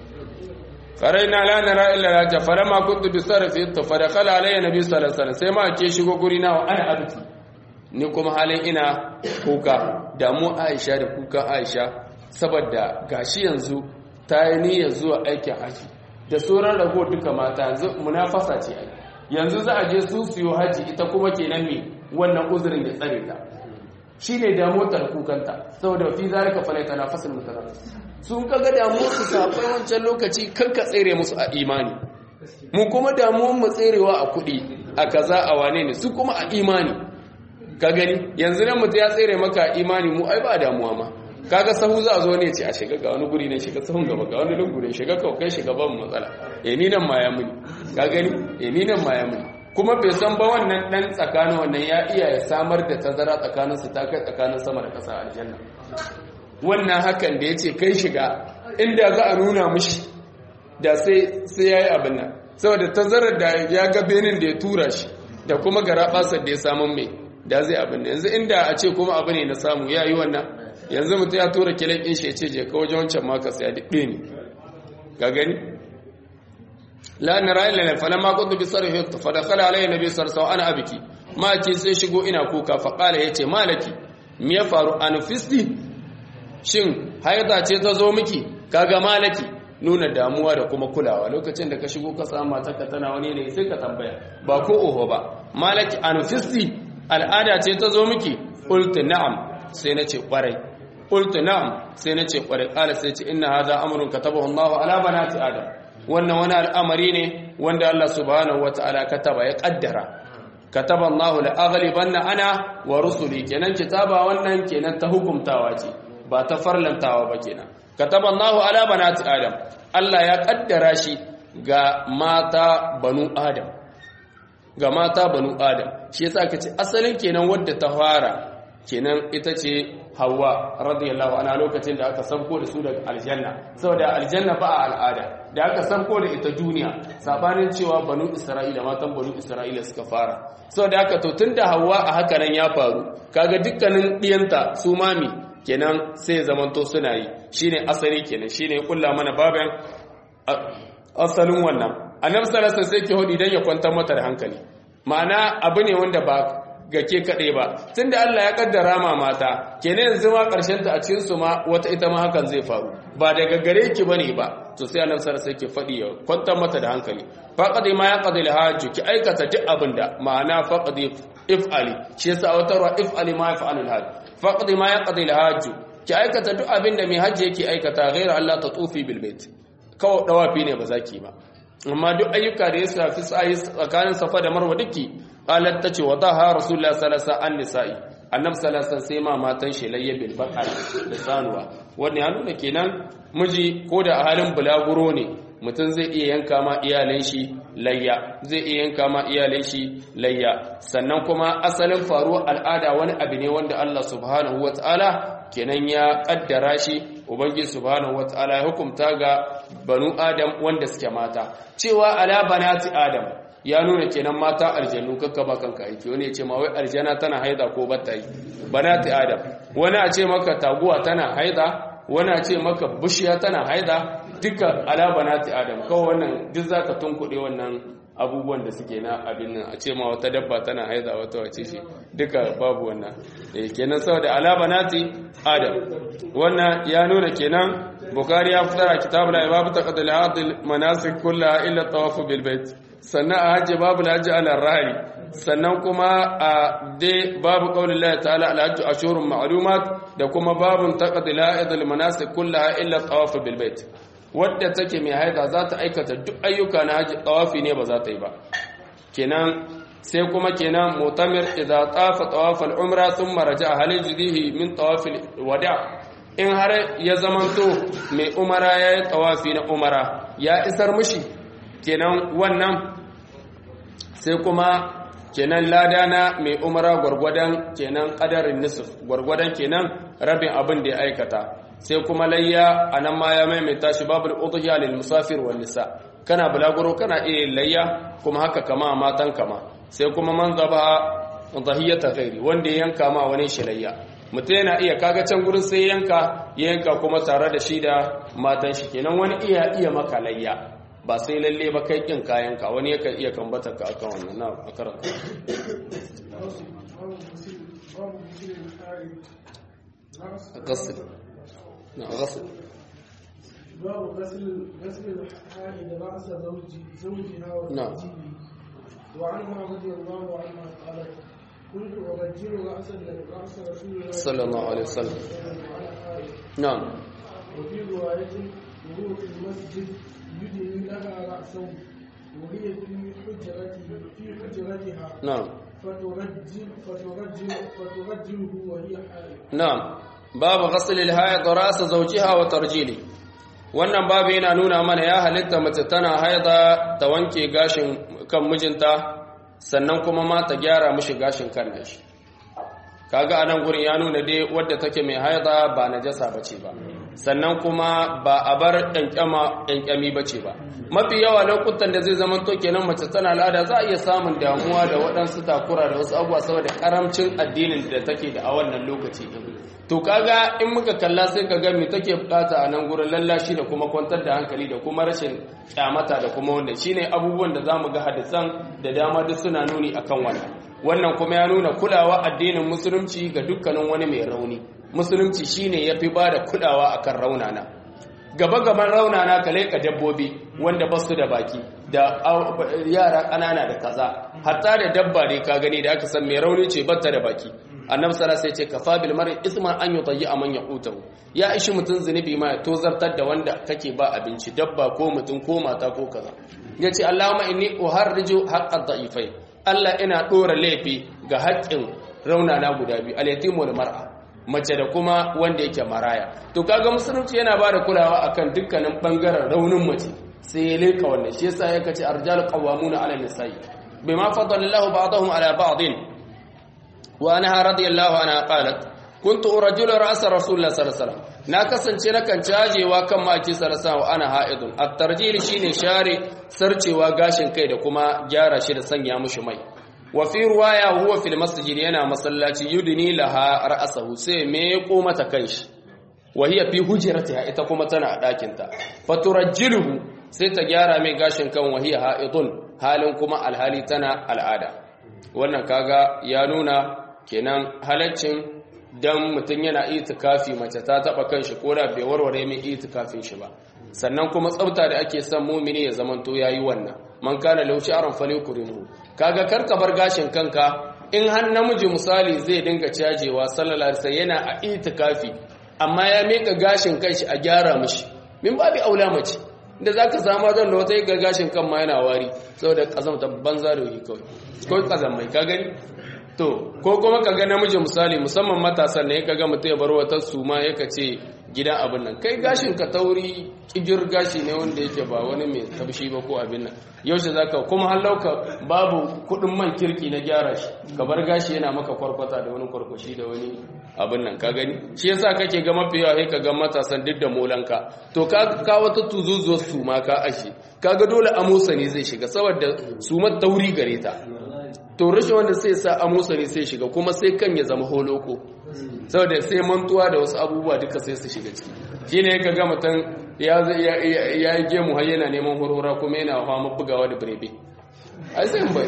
faraina la nara illa la jafara ma kuntu bi sarfi to fa dakhala alayya nabi sallallahu alaihi wasallam sai ma ke shigo guri na wa ana abti ni kuma halin ina kuka damu Aisha da kuka Aisha saboda gashi yanzu ta yi niyyar zuwa aikin haji da sauran rago duka mata yanzu munafasa ce ai yanzu za a je su siyo haji ita kuma kenan me wannan uzurin da tsare ta shine damuwar ta kukanta saboda fi zalika falaita na fasil mutanafis sun kaga damuwar su safai wancan lokaci kan ka tsere musu a imani mu kuma damuwar mu tserewa a kuɗi a kaza a wane ne su kuma a imani ka gani yanzu nan mutu ya tsere maka imani mu ai ba damuwa ma kaga sahu za a zo ne ce a shiga ga wani guri ne shiga sahun gaba ga wani lungu ne shiga kawai kai shiga ban matsala eh ni nan ma ya muni ka gani eh ni nan ma ya muni kuma bai san ba wannan dan tsakanin wannan ya iya ya samar da tazara tsakanin su ta kai tsakanin sama da ƙasa aljanna wannan hakan da yace kai shiga inda za a nuna mishi da sai sai yayi abin nan saboda tazarar da ya ga benin da ya tura shi da kuma garabasar da ya samu mai da zai abin yanzu inda a ce kuma abu ne na samu ya yi wannan yanzu mutum ya tura kilin ɗin shi ya ce je ka wajen wancan maka sai ya daɗe ne ga gani la'anar ra'ayin lalai falon makon da bisar hito fadakala alayhi na bisar sau ana abiki maki sai shigo ina kuka faƙala ya ce malaki me ya faru a nufisti shin haida ce ta zo miki kaga malaki nuna damuwa da kuma kulawa lokacin da ka shigo ka samu matarka tana wani ne sai ka tambaya ba ko oho ba malaki anufisti al'ada ce ta zo miki qultu na'am sai nace kwarai qultu na'am sai nace kwarai kala sai ce inna hadha amrun katabahu Allahu ala banati adam wannan wani al'amari ne wanda Allah subhanahu wataala kataba ya kaddara kataba Allahu la aghlibanna ana wa rusuli kenan kitaba wannan kenan ta hukumtawa ce ba ta farlantawa ba kenan kataba Allahu ala banati adam Allah ya kaddara shi ga mata banu adam ga mata banu adam shi yasa kace asalin kenan wadda ta fara kenan ita ce Hawwa radiyallahu anha lokacin da aka sabko da su daga aljanna saboda aljanna ba a al'ada da aka sabko da ita duniya sabanin cewa banu Isra'ila matan banu Isra'ila suka fara saboda haka to tunda Hawwa a haka nan ya faru kaga dukkanin diyanta su mami kenan sai zamanto suna yi shine asali kenan shine ya kulla mana baban asalin wannan annabi sallallahu alaihi sai ke hodi dan ya kwantar mata da hankali ma'ana abu ne wanda ba ga ke kaɗai ba tunda Allah ya kaddara ma mata kenan yanzu ma karshen ta a cikin su ma wata ita ma hakan zai faru ba daga gare ki bane ba to sai annabi sallallahu alaihi ke faɗi ya kwantar mata da hankali faqadi ma yaqdi al-hajj ki aikata duk abinda ma'ana faqadi if'ali shi yasa watarwa if'ali ma yaf'alul hajj faqdi ma yaqdi al-hajj ki aikata duk abinda mai hajji yake aikata ghayra Allah tatufi bil bait kawai dawafi ne ba zaki ba amma duk ayyuka da ya shafi tsayi tsakanin safa da marwa duki qalat tace wa daha rasulullahi sallallahu alaihi wasallam nisa'i annabi sallallahu alaihi sai ma matan shi layya bil baqar da sanuwa wanda ya nuna kenan miji ko da a halin bulaguro ne mutum zai iya yanka ma iyalan shi layya zai iya yanka ma iyalan shi layya sannan kuma asalin faruwar al'ada wani abu ne wanda Allah subhanahu wataala kenan ya kaddara shi ubangiji subhanahu wataala ya hukumta ga banu adam wanda suke mata cewa ala banati adam ya nuna kenan mata aljannu kakka ba kanka aiki wani ya ce ma wai aljana tana haida ko batta yi banati adam wani a ce maka taguwa tana haida wani a ce maka bishiya tana haida duka ala banati adam kawai wannan duk zaka tunkuɗe wannan abubuwan da suke na abin nan a ce ma wata dabba tana haida wata wace shi duka babu wannan eh kenan saboda ala banati adam wannan ya nuna kenan bukari ya fitar a kitabul ibab taqdil hadil manasik kullaha illa tawaf bil bait sannan a hajji babu hajji ala rahari sannan kuma a dai babu qaulin Allah ta'ala al hajju ashurun ma'lumat da kuma babun taqdil hadil manasik kullaha illa tawaf bil bait wadda take mai haida za ta aikata duk ayyuka na hajji tawafi ne ba za ta yi ba kenan sai kuma kenan mutamir idza tafa tawaf al umra thumma raja'a hal yajdihi min tawaf al wada' in har ya zamanto mai umara ya yi tawafi na umara ya isar mushi kenan wannan sai kuma kenan lada na mai umara gwargwadon kenan kadarin nisuf gwargwadon kenan rabin abin da ya aikata sai kuma layya a nan ma ya maimaita shi babu udhiya lil musafir wal nisa kana bulaguro kana iya layya kuma haka kama matan kama sai kuma man zaba dhahiyata ghairi wanda ya yanka ma wani shilayya mutum yana iya kaga can gurin sai yanka ya yanka kuma tare da shi da matan shi kenan wani iya iya maka layya ba sai lalle ba kai kin kayanka wani yakan iya kambata ka akan wannan na a karanta غسل نعم غسل باب غسل غسل الحائض رأس زوج زوجها نعم. وزوجه وعنها رضي الله عنها قالت كنت أرجل رأس رأس رسول الله صلى الله عليه وسلم. وعلى آله. نعم وفي رواية وهو في المسجد يدني لها رأسه وهي في حجرته في حجرتها نعم فترجل فترجل فترجله وهي حائض na'am babu ghasl al-hayd ras zawjiha wa tarjili wannan babu yana nuna mana ya halitta mace tana haida ta wanke gashin kan mijinta sannan kuma ma ta gyara mishi gashin kan nashi kaga anan gurin ya nuna dai wadda take mai haida ba najasa bace ba sannan kuma ba a bar ƙyanƙyama ƙyanƙyami bace ba mafi yawa lokutan da zai zama to kenan mace tana al'ada za a iya samun damuwa da waɗansu takura da wasu abubuwa saboda karamcin addinin da take da a wannan lokaci to kaga in muka kalla sai ka ga me take bukata a nan gurin lallashi da kuma kwantar da hankali da kuma rashin kyamata da kuma wanda shine abubuwan da zamu ga hadisan da dama duk suna nuni akan wannan wannan kuma ya nuna kulawa addinin musulunci ga dukkanin wani mai rauni musulunci shine yafi bada kulawa akan raunana gaba gaban raunana ka leka dabbobi wanda ba su da baki da yara ƙanana da kaza hatta da dabba ne ka gani da aka san mai rauni ce batta da baki annabi sallallahu alaihi wasallam ya ce kafa bil mar'i isman an yutayyi man yaqutahu ya ishi mutun zunubi ma ya tozartar da wanda kake ba abinci dabba ko mutun ko mata ko kaza yace allahumma inni uharriju haqqad da'ifai Allah ina dora laifi ga haƙƙin raunana guda biyu al-yatim wal mar'a mace da kuma wanda yake maraya to kaga musulunci yana bada kulawa akan dukkanin bangaren raunin mace sai ya leka wannan shi yasa yake ce arjal qawwamuna 'ala nisa'i bima faddala Allahu ba'dahum 'ala ba'din wa anha radiyallahu anha qalat kuntu urajulu ra'sa rasulullah sallallahu alaihi wasallam na kasance nakan cajewa kan maki sallallahu ana ha'idun at-tarjil shine share sarcewa gashin kai da kuma gyara shi da sanya mushi mai wa fi ruwaya huwa fil masjid yana masallaci yudni laha ra'sahu sai me ko mata kanshi wa hiya fi hujratiha ita kuma tana a dakin ta faturajjiluhu sai ta gyara mai gashin kan wa hiya ha'idun halin kuma alhali tana al'ada wannan kaga ya nuna kenan halaccin dan mutum yana itikafi mace ta taba kanshi ko da bai warware mai itikafin shi ba sannan kuma tsafta da ake son mumini ya zamanto yayi wannan man kana lau sha'ran falyukrimu kaga karka bar gashin kanka in har namiji misali zai dinga cajewa sallallahu alaihi wasallam yana a itikafi amma ya mika gashin kanshi a gyara mishi min babu aula mace da zaka samu zan da wata ga gashin kan ma yana wari saboda kazamta banza da yi kawai ko kazamai ka gani to ko kuma kaga namiji misali musamman matasan ne kaga mutum ya bar wata suma yaka ce gidan abin nan kai gashin ka tauri kigir gashi ne wanda yake ba wani mai tabshi ba ko abin nan yaushe zaka kuma halauka babu kudin man kirki na gyara shi ka bar gashi yana maka kwarkwata da wani kwarkwashi da wani abin nan ka gani shi yasa kake ga mafi yawa sai ka ga matasan duk da molanka to ka ka wata tuzuzuwar suma ka ashe kaga dole amusa ne zai shiga saboda sumar tauri gare ta to rashin wanda sai sa amusa ne sai shiga kuma sai kan ya zama holoko saboda sai mantuwa da wasu abubuwa duka sai su shiga ciki shine ka ga mutum ya ya yi gemu har yana neman horora kuma yana fama bugawa da birebe ai sai bai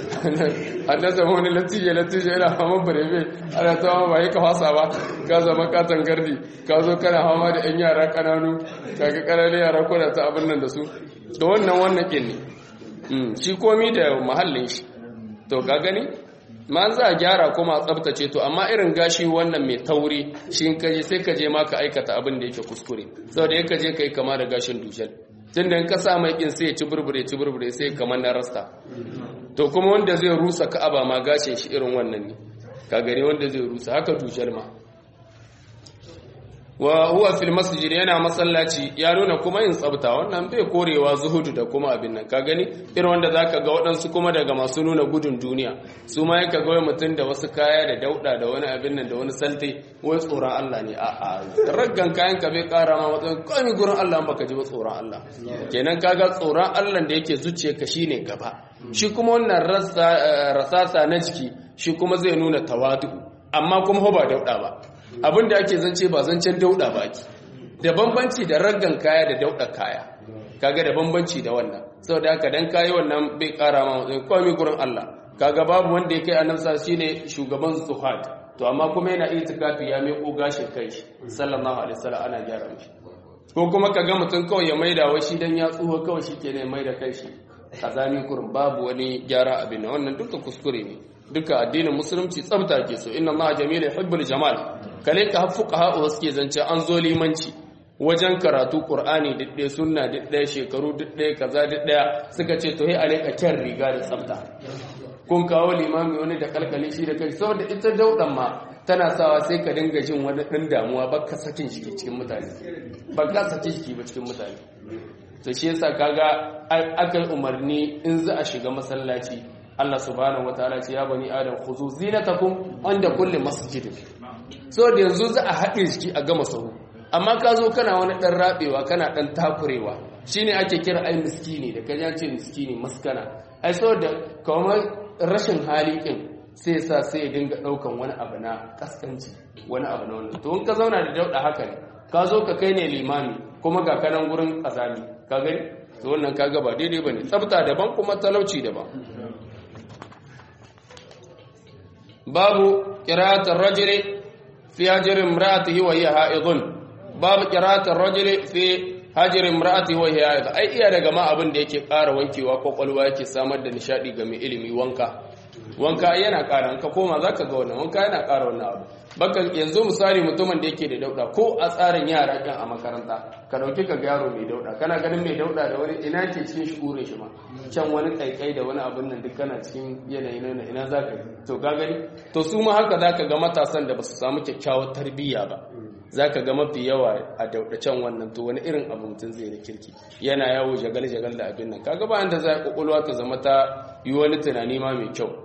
an da zama wani latije latije yana fama birebe ana tawa ba yi ka fasa ba ka zama katon gardi ka zo kana fama da yan yara kananu kaga ƙananan yara kuna ta abin nan da su da wannan wannan kin ne shi komi da mahallin shi to ka gani ma za a gyara kuma a tsabtace to amma irin gashi wannan mai tauri shi ka je sai ka je ma ka aikata abin da yake kuskure saboda yake je kai kama da gashin dushal tun da ka sa mai kin sai ya ci burbure ci burbure sai kamar na rasta to kuma wanda zai rusa ka'aba ma gashin shi irin wannan ne ka gani wanda zai rusa haka dushal ma wa huwa fil masjid yana masallaci ya nuna kuma yin tsabta wannan bai korewa zuhudu da kuma abin nan ka gani irin wanda zaka ga waɗansu kuma daga masu nuna gudun duniya su ma yaka ga mutum da wasu kaya da dauda da wani abin nan da wani salte wai tsoron Allah ne a a raggan kayan ka bai kara ma matsayin komai gurin Allah baka ji ba tsoron Allah kenan kaga tsoron Allah da yake zuciyarka shine gaba shi kuma wannan rasasa na jiki shi kuma zai nuna tawadu amma kuma ba dauda ba abinda ake zance ba zancen dauda ba ake da bambanci da raggan kaya da dauda kaya kaga da bambanci da wannan saboda haka dan kayi wannan bai kara ma matsayin komai gurin Allah kaga babu wanda ya kai annabi sa shine shugaban zuhad to amma kuma yana itikafi ya mai ko gashin kai sallallahu alaihi wasallam ana gyara mishi ko kuma kaga mutum kawai ya maida wa shi dan ya tsuho kawai shikenan ya maida kai shi kazami kurin babu wani gyara abin nan wannan duka kuskure ne duka addinin musulunci tsabta ke so inna allaha jamil yuhibbul jamal kale ka hafuka ha'u suke zance an zo limanci wajen karatu qur'ani didde sunna didde shekaru didde kaza didde suka ce to sai a rika kyan riga da tsabta kun kawo limami wani da kalkali shi da kai saboda ita daudan ma tana sawa sai ka dinga jin wani ɗan damuwa baka sakin shi cikin mutane baka sakin shi ba cikin mutane to shi yasa kaga aka umarni in za a shiga masallaci Allah subhanahu wataala ce ya bani adam khuzu zinatakum inda kulli masjidin so da yanzu za a haɗe shi a gama sahu amma ka zo kana wani ɗan rabewa kana ɗan takurewa shine ake kira ai miskini da kajan ce miskini maskana ai so da kamar rashin hali kin sai sa sai ya dinga ɗaukan wani abu na kaskanci wani abu na wannan to in ka zauna da dauɗa haka ne ka zo ka kai ne limami kuma ga kanan gurin kazami ka gani to wannan kaga ba daidai bane tsafta daban kuma talauci daban babu qira'atul rajuli fi hajri imra'atihi wa hiya ha'idun babu qira'atul rajuli fi hajri imra'atihi wa hiya ha'idun ai iya daga ma abin da yake ƙara wankewa kwakwalwa yake samar da nishadi ga mai ilimi wanka wanka yana ƙara ka koma zaka ga wannan wanka yana ƙara wannan abu baka yanzu misali mutumin da yake da dauda ko a tsarin yara kan a makaranta ka dauki ka ga yaro mai dauda kana ganin mai dauda da wani ina ke cikin shugurin shi ma can wani kaikai da wani abin nan duk kana cikin yanayi na ina zaka yi to ka gani to su ma haka zaka ga matasan da basu samu kyakkyawar tarbiyya ba zaka ga mafi yawa a dauda can wannan to wani irin abu mutum zai da kirki yana yawo jagal jagal da abin nan kaga ba inda zai kokolwa ta zama ta yi wani tunani ma mai kyau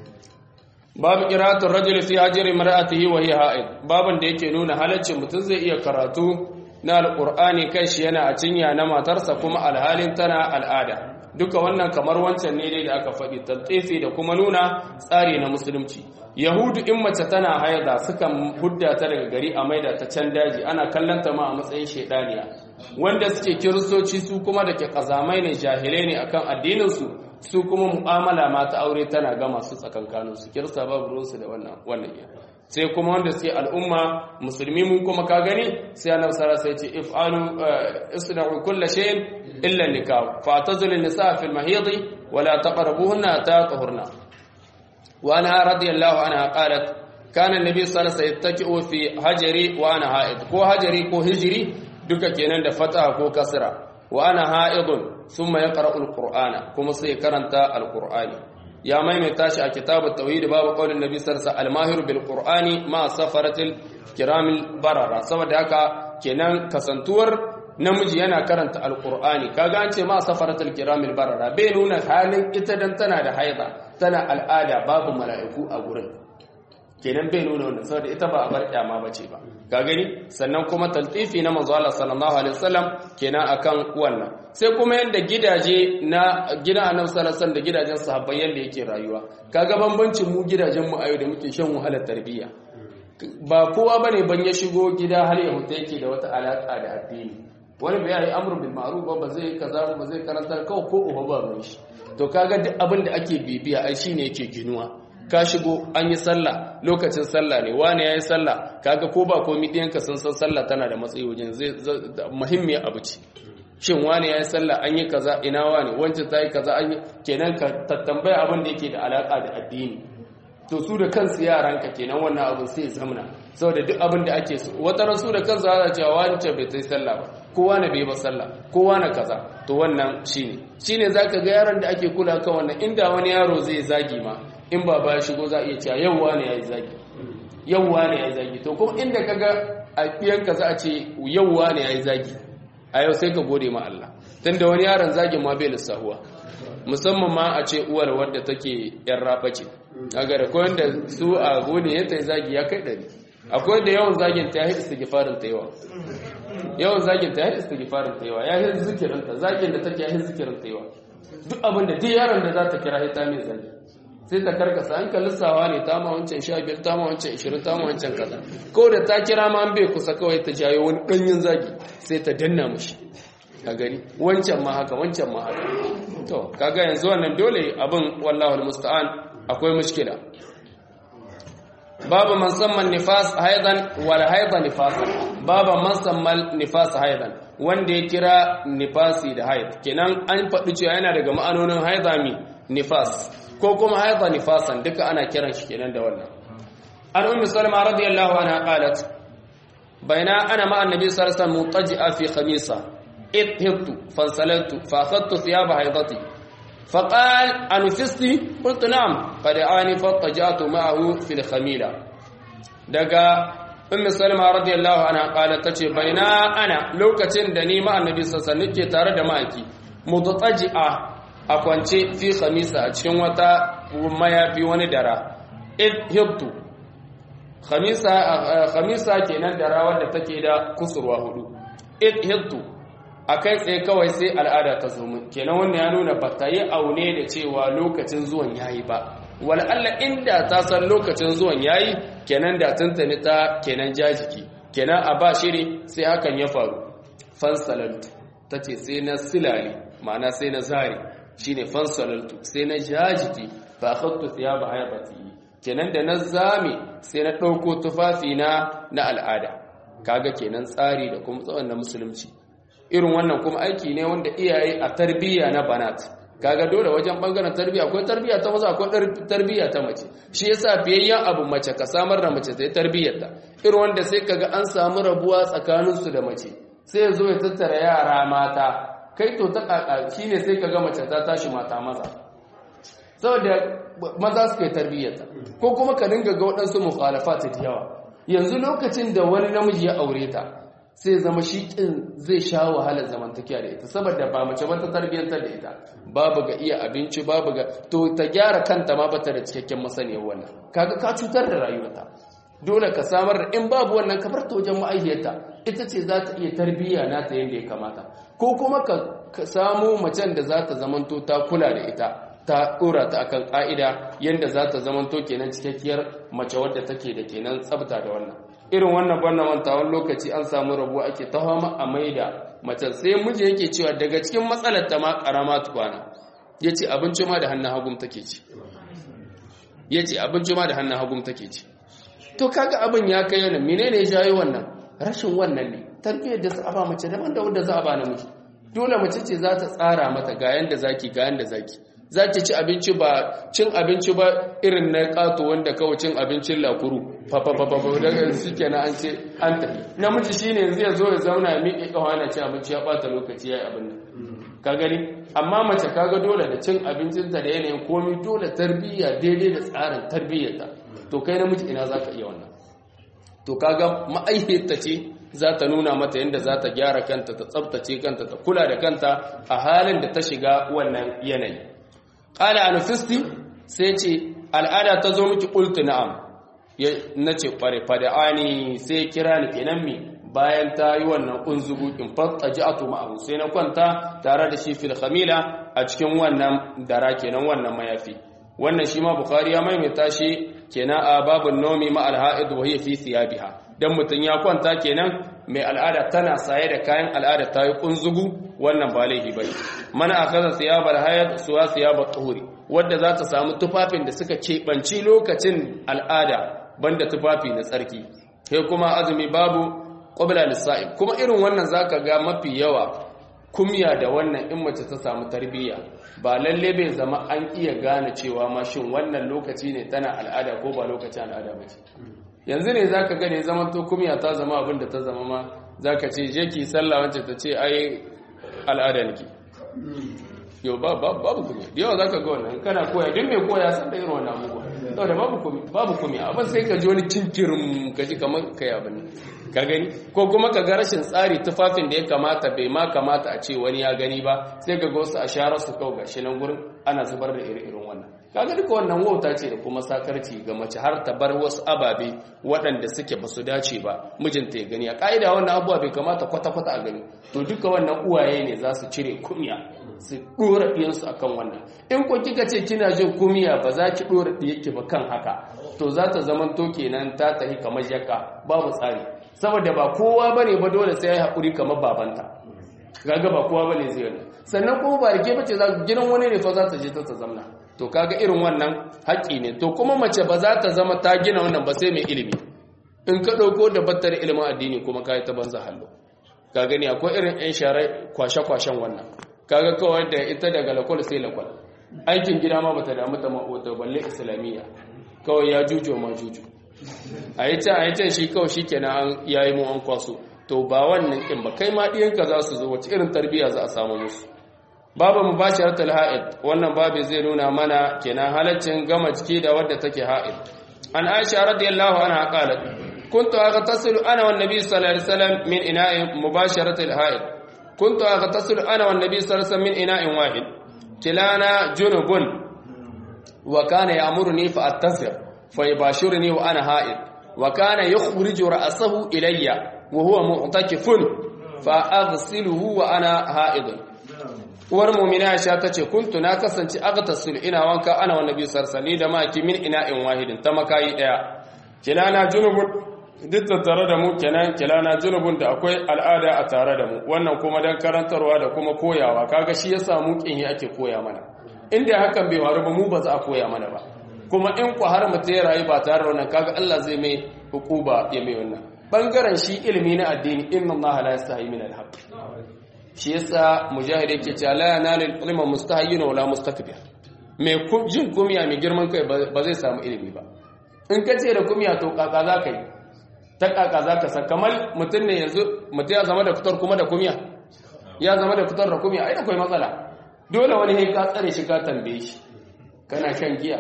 babu qira'atul rajul fi hajri mar'atihi wa hiya ha'id baban da yake nuna halaccin mutum zai iya karatu na alqur'ani kai shi yana a cinya na matarsa kuma alhalin tana al'ada duka wannan kamar wancan ne dai da aka faɗi tatsifi da kuma nuna tsari na musulunci yahudu in mace tana haida sukan hudda ta daga gari a maida ta can daji ana kallon ta ma a matsayin shaidaniya wanda suke kiristoci su kuma da ke kazamai ne jahilai ne akan addinin su su kuma mu'amala ma ta aure tana ga masu tsakankanin su kirista babu ruwansu da wannan wannan ya sai kuma wanda suke al'umma musulmi mun kuma ka gani sai annabi sallallahu alaihi wasallam ya ce if'alu isna'u kull shay'in illa nikah fa'tazilu an-nisaa fil mahid wa la taqrabuhunna hatta tahurna wa anha radiyallahu anha qalat kana an-nabi sallallahu alaihi wasallam yattaki'u fi hajri wa ana ha'id ko hajri ko hijri duka kenan da fataha ko kasra wa ana ha'idun thumma yaqra'u al-qur'ana kuma sai karanta al-qur'ani ya maimaita shi a kitabut tauhid babu qaulin nabi sallallahu alaihi wasallam al-mahir bil qur'ani ma safaratil kiramil barara saboda haka kenan kasantuwar namiji yana karanta al-qur'ani kaga an ce ma safaratil kiramil barara bai nuna halin ita dan tana da haida tana al'ada babu mala'iku a gurin kenan bai nuna wannan saboda ita ba a bar kyama bace ba ka gani sannan kuma taltifi na manzo Allah sallallahu alaihi wasallam kenan akan wannan sai kuma yanda gidaje na gidan Annabi sallallahu alaihi wasallam da gidajen sahabbai yanda yake rayuwa kaga bambancin mu gidajen mu ayo da muke shan wahalar tarbiyya ba kowa bane ban ya shigo gida har ya huta yake da wata alaka da addini wani bai yi amru bil ma'ruf ba zai kaza ba zai karanta kawai ko uba ba ban shi to kaga duk abin da ake bibiya ai shine yake ginuwa ka shigo an yi sallah lokacin sallah ne wani ya yi sallah kaga ko ba komi ɗiyanka sun san sallah tana da matsayi wajen zai muhimmiyar abu ce shin wani ya yi sallah an yi kaza ina wani wancan ta yi kaza an yi kenan ka tattambaya abin da yake da alaka da addini to su da kansu yaranka kenan wannan abin sai zamana saboda duk abin da ake so wata rasu da kansu za cewa wancan bai ta yi sallah ba kowa na bai ba sallah kowa na kaza to wannan shine shine zaka ga yaron da ake kula kan wannan inda wani yaro zai zagi ma in ba ba shigo za a iya cewa yauwa ne ya yi zagi yauwa ne ya yi zagi to kuma inda kaga a ɗiyanka za a ce yauwa ne ya yi zagi a yau sai ka gode ma Allah tun da wani yaron zagin ma bai lissahuwa musamman ma a ce uwar wadda take yan raba ce a gara ko da su a gode ya ta yi zagi ya kai ɗari akwai da yawan zagin ta yi istighfarin ta yawa yawan zagin ta yi istighfarin ta yawa ya yi zikirin ta zagin da take ya yi zikirin ta yawa duk abin da duk yaron da za ta kira ta mai zagi sai ta karkasa an lissawa ne ta ma wancan sha biyar ta ma wancan ishirin ta ma wancan kaza ko da ta kira ma an bai kusa kawai ta jayo wani ɗanyen zagi sai ta danna mushi a gani wancan ma haka wancan ma haka to kaga yanzu wannan dole abin wallahu musta'an akwai mushkila babu man samman nifas haidan wal haida nifasan babu man samman nifas haidan wanda ya kira nifasi da haid kenan an faɗi cewa yana daga ma'anonin haida mi nifas ko kuma haida nifasan duka ana kiran shi kenan da wannan an ummi salma radiyallahu anha qalat baina ana ma annabi sallallahu alaihi wasallam mutaji'a fi khamisa idhibtu fansalaltu fa akhadtu thiyaba haidati فقال أنفستي قلت نعم قد آني فاتجأت معه في الخميلة دقا أم سلمة رضي الله عنها قالت تشي بينا أنا لو كتن دني مع النبي صلى الله عليه وسلم تارد ماكي متطجئة أكوانتي في خميسة أتشن وتا mayafi wani dara id hibtu khamisa khamisa kenan dara wanda take da kusurwa hudu id hibtu akai tsaye kawai sai al'ada ta zo min kenan wannan ya nuna ba ta yi aune da cewa lokacin zuwan yayi ba wal Allah inda ta san lokacin zuwan yayi kenan da tuntuni ta kenan jajiki kenan a ba shiri sai hakan ya faru fansalaltu tace sai na silali ma'ana sai na zari shine fansalaltu sai na jajiki fa akhadtu thiyaba hayati kenan da na zame sai na dauko tufafi na na al'ada kaga kenan tsari da kuma tsawon na musulunci irin wannan kuma aiki ne wanda iyaye a tarbiyya na banat kaga dole wajen bangaren tarbiyya akwai tarbiyya ta maza akwai tarbiyya ta mace shi yasa biyayyen abu mace ka samar da mace ta yi tarbiyyar ta irin wanda sai kaga an samu rabuwa tsakanin su da mace sai ya zo ya tattara yara mata kai to ta kaka shine sai kaga mace ta tashi mata maza saboda maza suka yi tarbiyyar ta ko kuma ka dinga ga waɗansu mukhalafat da yawa yanzu lokacin da wani namiji ya aure ta sai zama shi kin zai sha wahalar zamantakiya da ita saboda ba mace ba ta tarbiyyantar da ita babu ga iya abinci babu ga to ta gyara kanta ma bata da cikakken masaniyar wannan kaga ka cutar da rayuwarta dole ka samar da in babu wannan ka bar ta wajen ma'aikiyarta ita ce za ta iya tarbiyya nata yadda ya kamata ko kuma ka samu macen da za ta zamanto ta kula da ita ta dora ta akan ka'ida yadda za ta zamanto kenan cikakkiyar mace wadda take da kenan tsabta da wannan irin wannan banna mantawan lokaci an samu rabuwa ake ta fama a maida mace sai miji yake cewa daga cikin matsalar ta ma karama tukwana yace abinci ma da hannun hagum take ci yace abinci ma da hannun hagum take ci to kaga abin ya kai yana menene ya jayo wannan rashin wannan ne tarbiyyar da za a ba mace daban da wanda za a ba namiji dole mace ce za ta tsara mata ga yanda zaki ga yanda zaki za ta ci abinci ba cin abinci ba irin na kato wanda kawai cin abincin lakuru fafafafafa daga shi kenan an ce an tafi namiji shine yanzu ya zo ya zauna ya miƙe ƙawa na cin abinci ya ɓata lokaci ya yi abin nan ka gani amma mace kaga dole da cin abincinta da yanayin komi dole tarbiyya daidai da tsarin tarbiyyarta to kai namiji ina za ka iya wannan to kaga ma'aihiyarta ce za ta nuna mata yadda za ta gyara kanta ta tsabtace kanta ta kula da kanta a halin da ta shiga wannan yanayi ƙala anufisti sai ce al'ada ta zo miki ƙultu na'am na ce ƙware fada'ani sai kira ni kenan mi bayan ta yi wannan ƙunzugu in fata ji a ma'ahu sai na kwanta tare da shi fil khamila a cikin wannan dara kenan wannan mayafi wannan shi ma bukari ya maimaita shi kenan a babun nomi ma alha'id wa hiya fi thiyabiha dan mutun ya kwanta kenan mai al'ada tana saye da kayan al'ada ta yi kunzugu wannan ba laifi bane mana akaza thiyabal hayat suwa thiyabat tuhuri wanda za ta samu tufafin da suka keɓanci lokacin al'ada banda tufafi na tsarki sai kuma azumi babu qabla lisa'ib kuma irin wannan zaka ga mafi yawa kumya da wannan in mace ta samu tarbiyya ba lalle bai zama an iya gane cewa ma shin wannan lokaci ne tana al'ada ko ba lokacin al'ada ba ce yanzu ne zaka gane zaman to kumya ta zama abin da ta zama ma zaka ce je ki sallah wacce ta ce ai al'ada nake yau ba babu kumya da yawa zaka ga wannan kana koya duk mai koya san da irin wannan abubuwa saboda babu kumya babu kumya abin sai ka ji wani kinkirin ka ji kamar kai abin ka gani ko kuma ka ga rashin tsari tufafin da ya kamata bai ma kamata a ce wani ya gani ba sai ga wasu a share su kau gashi nan gurin ana zubar da iri-irin wannan kaga duka wannan wauta ce da kuma sakarci ga mace har ta bar wasu ababe waɗanda suke ba su dace ba mijinta ya gani a ƙa'ida wannan abubuwa bai kamata kwata-kwata a gani to duka wannan uwaye ne za su cire kunya su ɗora ɗiyansu a kan wannan in ko kika ce kina jin kumiya ba za ki ɗora ɗiyarki ba kan haka to za ta zama to kenan ta tafi kamar yaka babu tsari saboda ba kowa bane ba dole sai ya haƙuri kamar babanta kaga ba kowa bane zai wannan sannan kuma ba rike bace za gidan wani ne fa za ta je ta ta zamna to kaga irin wannan haƙi ne to kuma mace ba za ta zama ta gina wannan ba sai mai ilimi in ka ɗauko da battar ilimin addini kuma ka yi ta banza hallo ka gani akwai irin 'yan share kwashe-kwashen wannan kaga kawai da ita daga lakwal sai lakwal aikin gida ma bata damu ta ma'ota balle islamiyya kawai ya jujo ma juju a yi can a yi can shi kawai shi kenan ya yi mu an kwaso to ba wannan ɗin ba kai ma ɗiyanka za su zo wace irin tarbiyya za a samu musu babu mubashar talha'id wannan babu zai nuna mana kenan halaccin gama jiki da wadda take ha'id an aisha radiyallahu anha qalat kuntu aghtasilu ana wan nabi sallallahu alaihi wasallam min ina'in mubasharatil ha'id kuntu aghtasilu ana wan nabi sallallahu alaihi wasallam min ina'in wahid kilana junubun wa kana ya'muruni fa attazir fa yubashiruni wa ana ha'id wa kana yukhriju ra'sahu ilayya wa huwa mu'takifun fa aghsiluhu wa ana ha'id uwar mu'mina Aisha tace kuntu na kasance aghtasil ina wanka ana wa nabi sarsali da maki min ina'in wahidin ta makayi daya kilana junubun duk da tare da mu kenan kilana junubun da akwai al'ada a tare da mu wannan kuma dan karantarwa da kuma koyawa kaga shi yasa mu kin ake koya mana inda hakan bai faru ba mu ba za a koya mana ba kuma in ku har mutum ya rayu ba tare da wannan kaga Allah zai mai hukuba ya mai wannan bangaren shi ilimi na addini inna Allah la yastahi min al-haqq shi yasa mujahid yake cewa la yanalu ilma mustahyin wala mustakbir mai jin kumiya mai girman kai ba zai samu ilimi ba in ka ce da kumiya to kaka za ka yi ta kaka za ka san kamar mutum ne yanzu mutum ya zama da fitar kuma da kumiya ya zama da fitar da kumiya ai akwai matsala dole wani ne ka tsare shi ka tambaye shi kana shan giya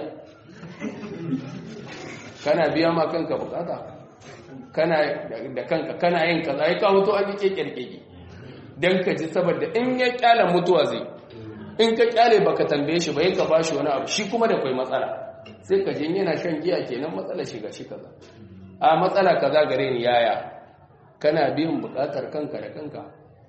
kana biya ma kanka bukata kana da kanka kana yin kaza ai ka huto an yi kekerkeki dan ka ji saboda in ya kyala mutuwa zai in ka kyale baka tambaye shi ba ka bashi wani abu shi kuma da kai matsala sai ka jin yana shan giya kenan matsala shiga shi kaza a matsala kaza gare ni yaya kana biyan bukatar kanka da kanka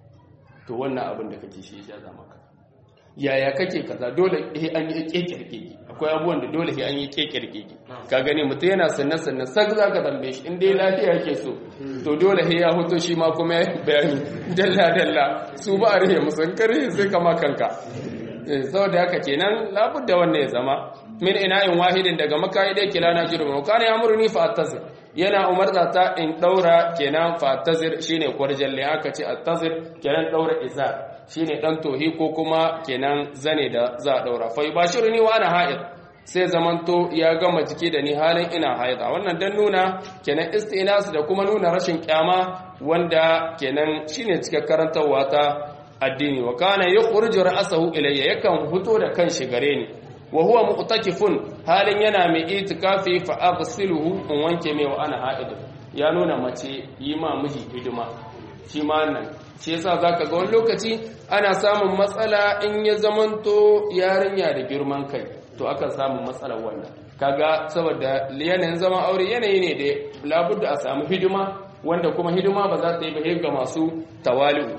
to wannan abin da kake shi ya zama ka yaya kake kaza dole eh an yi kekirkeki akwai abubuwan da dole sai an yi kekirkeki ka gani mutum yana sannan sannan sak zaka tambaye shi in dai lafiya yake so to dole sai ya hoto shi ma kuma ya bayani dalla dalla su ba a rihe musan kare sai kama kanka saboda haka kenan labudda wannan ya zama min ina'in wahidin daga makayi dai kila na jirgin kana ya murni fa attazir yana umarta ta in daura kenan fa attazir shine kwarjalle aka ce attazir kenan daura izar shine dan tohi ko kuma kenan zane da za a daura fa yubashiruni wa ana ha'id sai zamanto ya gama jiki da ni halin ina haida wannan dan nuna kenan istinas da kuma nuna rashin kyama wanda kenan shine cikakken karantarwa ta addini wa kana yukhriju ra'sahu ilayya yakan fito da kanshi gare ni wa huwa mu'takifun halin yana mai itikafi fa aghsiluhu in wanke mai wa ana ha'id ya nuna mace yi ma miji hidima shi ma nan shi yasa zaka ga wani lokaci ana samun matsala in ya zamanto yarinya da girman kai to akan samu matsalar wannan kaga saboda yanayin zaman aure yanayi ne da labudda a samu hidima wanda kuma hidima ba za ta yi ba ga masu tawali'u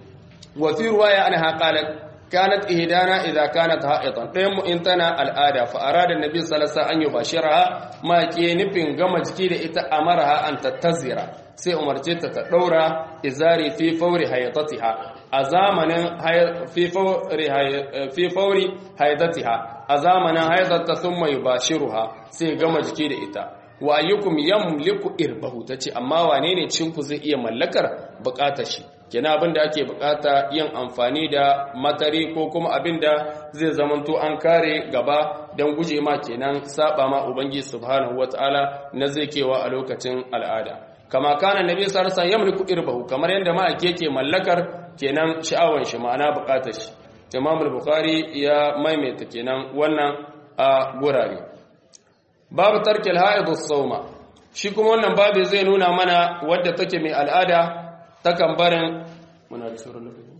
wa fi ruwaya anha qalat kanat ihdana idza kanat ha'itan dayan mu in tana al'ada fa arada annabi sallallahu alaihi wasallam an yubashiraha ma ke nufin gama jiki da ita amaraha an tattazira sai umarce ta ta daura izari fi fauri hayatatiha a zamanin fi fauri fi fauri hayatatiha a zamanin hayatata thumma yubashiruha sai gama jiki da ita wa ayyukum yamliku irbahu tace amma wane ne cinku zai iya mallakar bukatar shi kina abin da ake bukata yin amfani da matari ko kuma abin da zai zamanto an kare gaba don guje ma kenan saba ma ubangi subhanahu wataala na zai kewa a lokacin al'ada kama kana nabi sallallahu alaihi yamliku irbahu kamar yadda ma ake ke mallakar kenan sha'awan shi ma'ana bukatar shi Imam al-Bukhari ya maimaita kenan wannan a gurare babu tarkil haid as-sawma shi kuma wannan babu zai nuna mana wadda take mai al'ada takan barin muna da sauran lokaci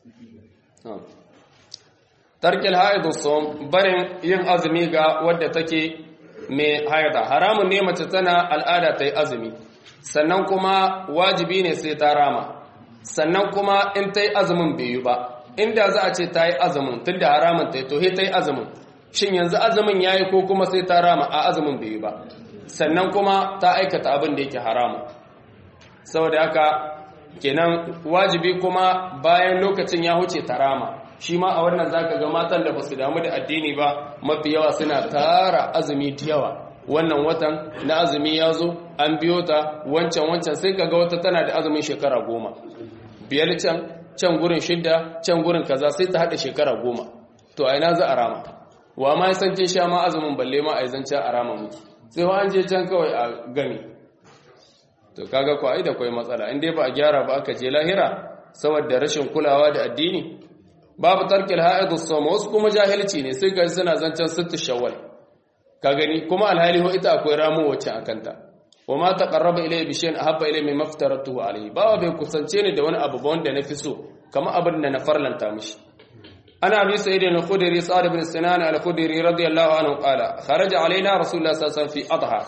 tarkil haidu som barin yin azumi ga wadda take mai haida haramun ne mace tana al'ada ta yi azumi sannan kuma wajibi ne sai ta rama sannan kuma in ta yi azumin bai yi ba inda za a ce ta yi azumin tun da haramun ta yi to ta yi azumin shin yanzu azumin ya yi ko kuma sai ta rama a azumin bai yi ba sannan kuma ta aikata abin da yake haramun saboda haka kenan wajibi kuma bayan lokacin ya huce tarama shi ma a wannan zaka ga matan da basu damu da addini ba mafi yawa suna tara azumi da yawa wannan watan na azumi ya zo an biyo ta wancan wancan sai kaga wata tana da azumin shekara goma biyar can can gurin shidda can gurin kaza sai ta haɗa shekara goma to a ina za a rama wa ma san kin sha ma azumin balle ma a yi zancen a rama miki sai wa an je can kawai a gami to kaga ko ai da kai matsala in dai ba a gyara ba aka je lahira saboda rashin kulawa da addini babu tarkil ha'id as-sawm wasu kuma jahilci ne sai ga suna zancen sittu shawwal ka gani kuma alhali ho ita akwai ramu wacce akanta wa ma taqarraba ilayya bi shay'in ahabba ilayya mimma aftaratuhu alayhi bawa bai kusance ni da wani abu ba wanda nafi so kamar abin da na farlanta mishi ana abi sa'id al-khudri sa'd ibn sinan al-khudri radiyallahu anhu qala kharaja alaina rasulullah sallallahu alaihi wasallam fi adha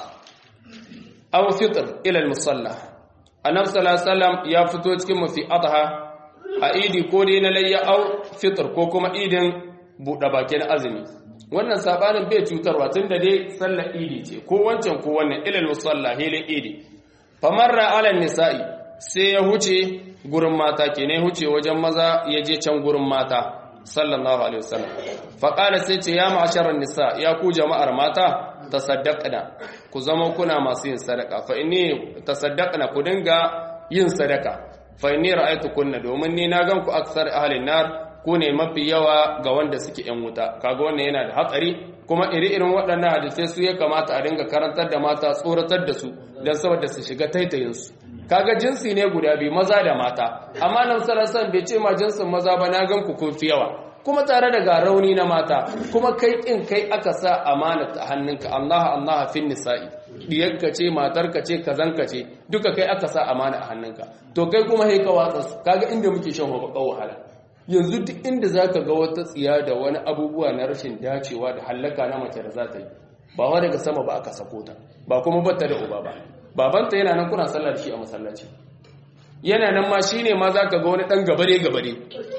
aw fitr ila al-musalla annabi sallallahu alaihi wasallam ya fito cikin mu fi adha a idi ko dai na layya aw fitr ko kuma idin buɗe bakin azumi wannan sabanin bai cutarwa tunda dai sallar idi ce ko wancan ko wannan ila al-musalla hilin idi famarra ala nisa'i sai ya huce gurin mata ke ne huce wajen maza ya je can gurin mata sallallahu alaihi wasallam faqala sai ce ya ma'asharan nisa ya ku jama'ar mata tasaddaqna ku zama kuna masu yin sadaka fa inni tasaddaqna ku dinga yin sadaka fa inni ra'aytukunna domin ni na gan ku aksar ahlin nar ku ne mafi yawa ga wanda suke yan wuta kaga wannan yana da hatsari kuma iri-irin waɗannan hadisai su ya kamata a dinga karantar da mata tsoratar da su don saboda su shiga taitayinsu kaga jinsi ne guda biyu maza da mata amma nan sarasan bai ce ma jinsin maza ba na gan ku kun fi yawa kuma tare da ga rauni na mata kuma kai kin kai aka sa amana ta hannunka Allah Allah fin nisa'i diyarka ce matarka ce kazanka ce duka kai aka sa amana a hannunka to kai kuma sai ka watsa su kaga inda muke shan wahala yanzu duk inda zaka ga wata tsiya da wani abubuwa na rashin dacewa da hallaka na mace da za ta yi ba wa daga sama ba aka sako ta ba kuma batta da uba ba babanta yana nan kuna sallar shi a masallaci yana nan ma shine ma zaka ga wani dan gabare gabare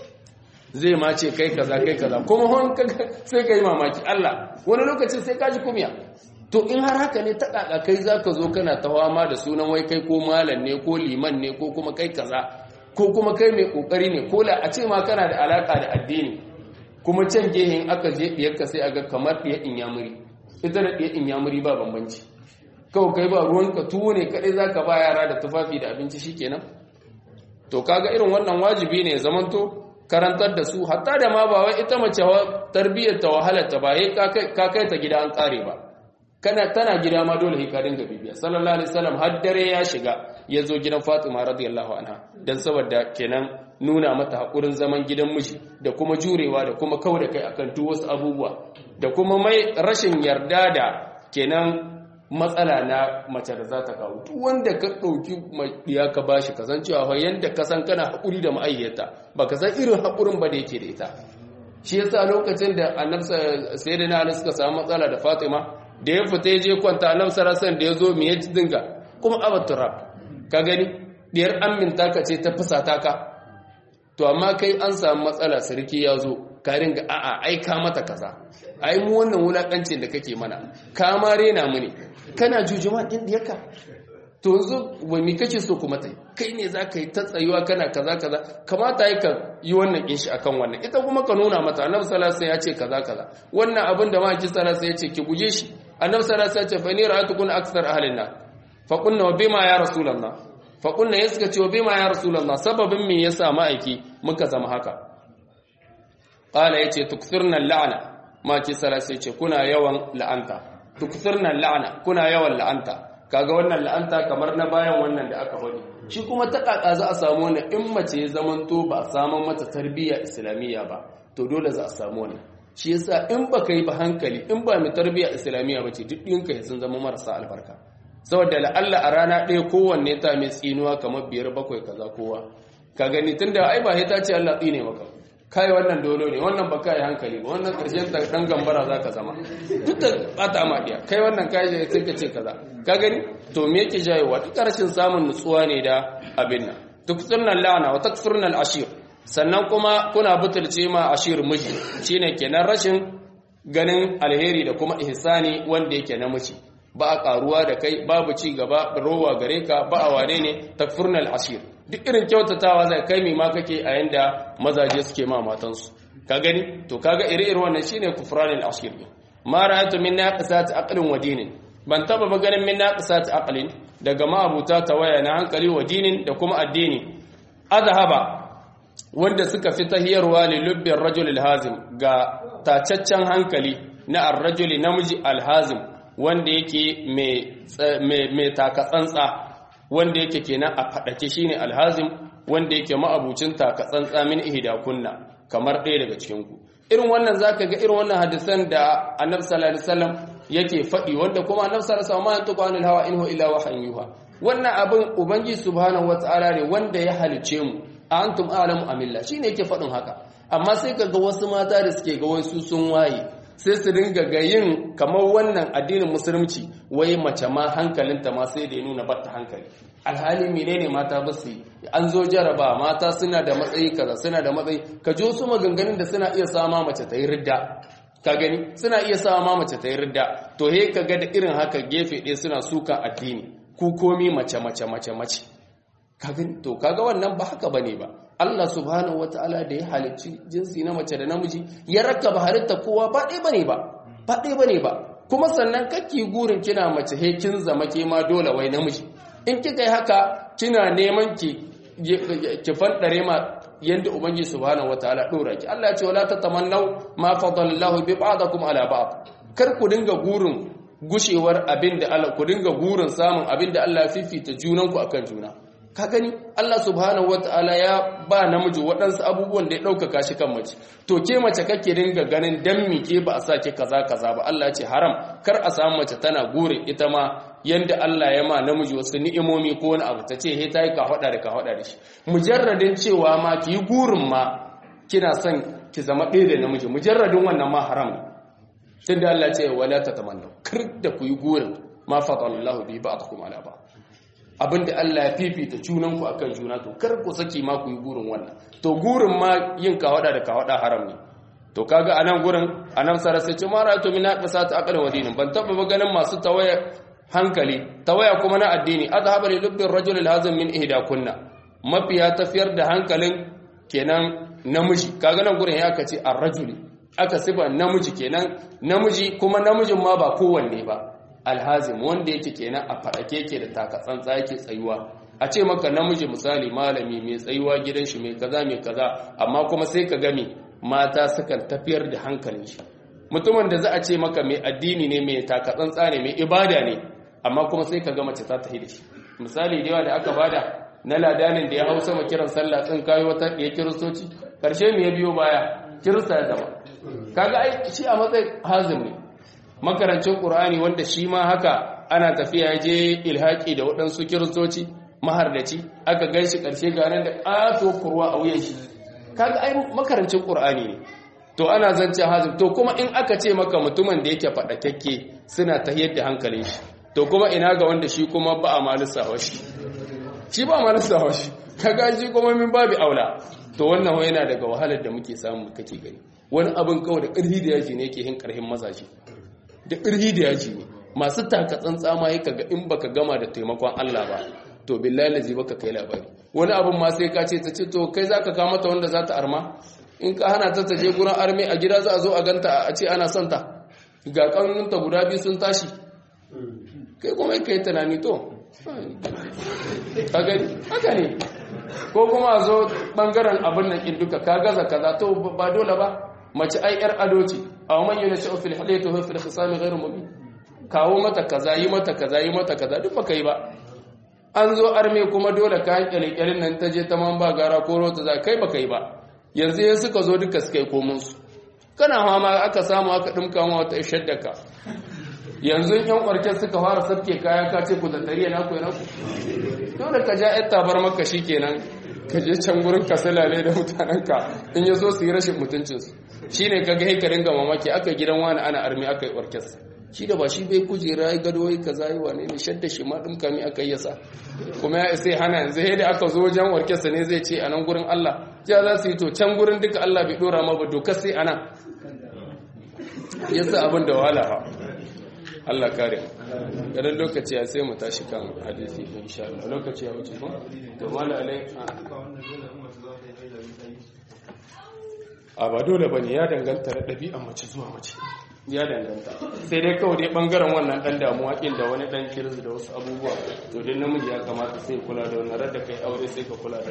zai ma ce kai kaza kai kaza kuma hon sai kai mamaki Allah wani lokaci sai ka ji kumya to in har haka ne ta kaka kai zaka zo kana tawama da sunan wai kai ko malam ne ko liman ne ko kuma kai kaza ko kuma kai mai kokari ne ko la a ce ma kana da alaka da addini kuma can gehen aka je diyarka sai aga kamar diyar inyamuri ita da diyar inyamuri ba bambanci kawai kai ba ruwanka tuwo ne kadai zaka ba yara da tufafi da abinci shikenan to kaga irin wannan wajibi ne zamanto karantar da su hatta da ma ba wai ita mace tarbiyyar ta wahalar ta ba ka kai ta gida an kare ba kana tana gida ma dole ka dinga bibiya sallallahu alaihi wasallam har dare ya shiga ya zo gidan Fatima radiyallahu anha dan saboda kenan nuna mata hakurin zaman gidan miji da kuma jurewa da kuma kauda kai akan duk wasu abubuwa da kuma mai rashin yarda da kenan matsala na mace da za ta kawo duk wanda ka ɗauki ya ka bashi ka san cewa fa yanda ka san kana haƙuri da ma'ayyata ba ka san irin haƙurin ba da yake da ita shi yasa lokacin da annabi sayyidina ali suka samu matsala da fatima da ya fita ya je kwanta annabi sallallahu da ya zo me ya dinga kuma abaturab ka gani diyar aminta ka ce ta fusata ka to amma kai an samu matsala sarki ya zo ka ringa a'a ai ka mata kaza ai mu wannan wulakancin da kake mana ka ma rena mu ne kana jujuma din diyarka to yanzu wai me kake so kuma tai kai ne za ka yi ta tsayuwa kana kaza kaza kamata yi ka yi wannan kinshi akan wannan ita kuma ka nuna mata annabi sallallahu alaihi ya ce kaza kaza wannan abin da maki sallallahu alaihi ya ce ki guje shi annabi sallallahu alaihi ya ce fa ni ra'atukum akthar ahlin nar fa qulna wa bima ya rasulullah fa qulna ya suka ce wa bima ya rasulullah sababin me yasa ma'aiki muka zama haka qala yace tukthirna la'ana maki sallallahu alaihi ya ce kuna yawan la'anta tukthirna la'ana kuna yawan la'anta kaga wannan la'anta kamar na bayan wannan da aka faɗi shi kuma ta kaka za a samu wannan in mace ya zamanto ba a samu mata tarbiyya islamiyya ba to dole za a samu wannan shi yasa in baka yi ba hankali in ba mai tarbiyya islamiyya ba ce duk ɗinka sun zama marasa albarka saboda la'alla a rana ɗaya kowanne ta mai tsinuwa kamar biyar bakwai kaza kowa ka gani tunda ai ba ta ce Allah tsine maka kai wannan dolo ne wannan ba kai hankali ba wannan karshen ta dan gambara zaka zama duk da bata ma diya kai wannan kai sai ka ce kaza ka gani to me yake jayewa duk karshen samun nutsuwa ne da abin nan tuksurna la'ana wa takfurna al-ashir sannan kuma kuna butulce ma ashir miji shine kenan rashin ganin alheri da kuma ihsani wanda yake na miji ba a karuwa da kai babu ci gaba rowa gare ka ba a wane ne takfurna al-ashir duk irin kyautatawa zai kai mi ma kake a yanda mazaje suke ma matansu ka gani to kaga ire-ire wannan shine kufranul ashir ma ra'aytu min naqisati aqlin wa dinin ban taba ba ganin min naqisati aqlin daga ma'abuta tawaya na hankali wa dinin da kuma addini azhaba wanda suka fi tahiyarwa li lubbin rajul alhazim ga tacaccen hankali na ar-rajuli namiji alhazim wanda yake mai mai takatsantsa wanda yake kenan a fadake shine alhazim wanda yake ma'abucin takatsantsa min ihdakunna kamar ɗaya daga cikin ku irin wannan zaka ga irin wannan hadisan da annabi sallallahu alaihi wasallam yake faɗi wanda kuma annabi sallallahu alaihi wasallam ma yantuqu anil hawa in huwa illa wahyun yuha wannan abin ubangi subhanahu wataala ne wanda ya halice mu antum a'lamu amilla shine yake faɗin haka amma sai kaga wasu mata da suke ga wasu sun waye sai su dinga ga yin kamar wannan addinin musulunci wai mace ma hankalinta ma sai da ya nuna batta hankali alhali menene mata ba su an zo jaraba mata suna da matsayi kaza suna da matsayi ka ji wasu maganganun da suna iya sama mace ta yi ridda ka gani suna iya sama mace ta yi ridda to he ka ga da irin haka gefe ɗaya suna suka addini ku komi mace mace mace mace ka gani to kaga wannan ba haka bane ba Allah subhanahu wataala da ya halicci jinsi na mace da namiji ya rakkaba halitta kowa ba ɗaya bane ba ba ɗaya bane ba kuma sannan kake gurin kina mace he kin zama ke ma dole wai namiji in kika yi haka kina neman ki ki fadare ma yanda ubangiji subhanahu wataala dora ki Allah ya ce wala tatamannu ma fadalallahu bi ba'dakum ala ba'd kar ku dinga gurin gushewar abinda Allah ku dinga gurin samun abinda Allah ya fifita junanku akan juna ka gani Allah subhanahu wataala ya ba namiji waɗansu abubuwan da ya ɗaukaka shi kan mace to ke mace kake dinga ganin dan mi ke ba a sa ke kaza kaza ba Allah ya ce haram kar a samu mace tana gure ita ma yanda Allah ya ma namiji wasu ni'imomi ko wani abu ta ce he ta yi ka hada da ka hada da shi mujarradin cewa ma ki yi gurin ma kina son ki zama ɗaya da namiji mujarradin wannan ma haram ne tunda Allah ya ce wala tatamannu kar da ku yi gurin ma fadallahu bi ba'dakum ala ba'd abinda Allah ya fifita junanku akan juna to kar ku saki ma ku yi gurin wannan to gurin ma yin kawada da kawada haram ne to kaga anan gurin anan sara sai ce mara to min naqasa ta aqal wadinin ban taba ba ganin masu tawaya hankali tawaya kuma na addini azhaba li lubbi ar-rajul al-hazim min ihda kunna mafiya tafiyar da hankalin kenan namiji kaga nan gurin ya aka ce ar-rajuli aka sifa namiji kenan namiji kuma namijin ma ba kowanne ba alhazim wanda yake kenan a faɗake yake da takatsantsa yake tsayuwa a ce maka namiji misali malami mai tsayuwa gidan shi mai kaza mai kaza amma kuma sai ka gami mata sukan tafiyar da hankalin shi mutumin da za a ce maka mai addini ne mai takatsantsa ne mai ibada ne amma kuma sai ka ga mace ta tafi da shi misali da yawa da aka bada na ladanin da ya hau sama kiran sallah tsin kayo wata ɗaya kiristoci karshe me ya biyo baya kirista ya zama kaga ai shi a matsayin hazim ne makarancin ƙur'ani wanda shi ma haka ana tafiya je ilhaƙi da waɗansu kiristoci mahardaci aka gan shi ƙarshe ganin da ƙato kurwa a wuyan shi kaga ai makarancin ƙur'ani ne to ana zance hazin to kuma in aka ce maka mutumin da yake faɗakakke suna ta yadda hankalin shi to kuma ina ga wanda shi kuma ba a malisa shi shi ba a malisa shi kaga shi kuma min babu aula to wannan yana daga wahalar da muke samu kake gani wani abin kawai da ƙarfi da yaji ne yake hin ƙarfin mazaje da ƙirhi da yaji ne masu takatsan tsama ya kaga in baka gama da taimakon Allah ba to billahi lazi baka kai labari wani abin ma sai ka ce ta ce to kai zaka kama ta wanda za ta arma in ka hana ta taje gurin arme a gida za a zo a ganta a ce ana son ta ga kanunta guda biyu sun tashi kai kuma kai tunani to ka gani haka ne ko kuma a zo bangaren abin nan kin duka ka gaza kaza to ba dole ba mace ai yar ado ce aw man yunashu fil hilyati wa fil khisami ghayr mubin kawo mata kaza yi mata kaza yi mata kaza duk baka yi ba an zo arme kuma dole ka kyalkyalin nan ta je ta man ba gara ko rota za kai baka yi ba yanzu ya suka zo duka suka yi komun su kana hama aka samu aka dimka ma wata shaddaka yanzu yan kwarken suka fara sabke kaya ka ce ku da tariya na ku na ku dole ka ja yar tabar maka shikenan ka je can gurin ka salale da mutanenka in ya zo su yi rashin mutuncinsu shi ne ka ga ka ringa mamaki aka gidan wani ana armi aka yi orkes shi da ba shi bai kujera ya gado yi ka zai wane ne shadda shi ma ɗin kami aka yi yasa kuma ya sai hana yanzu yadda aka zo wajen orkes ne zai ce a nan gurin Allah ja za su yi to can gurin duka Allah bai ɗora ma ba dokar sai ana yasa abin da wahala ha Allah kare ganin lokaci ya sai mu tashi kan hadisi insha Allah lokaci ya wuce ko to mala alai a ba dole bane ya danganta da ɗabi'an mace zuwa mace ya danganta sai dai kawai dai bangaren wannan dan damuwa kin da wani dan kirzi da wasu abubuwa to dai namiji ya kamata sai kula da wannan radda kai aure sai ka kula da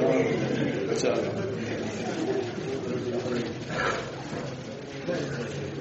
wannan insha Allah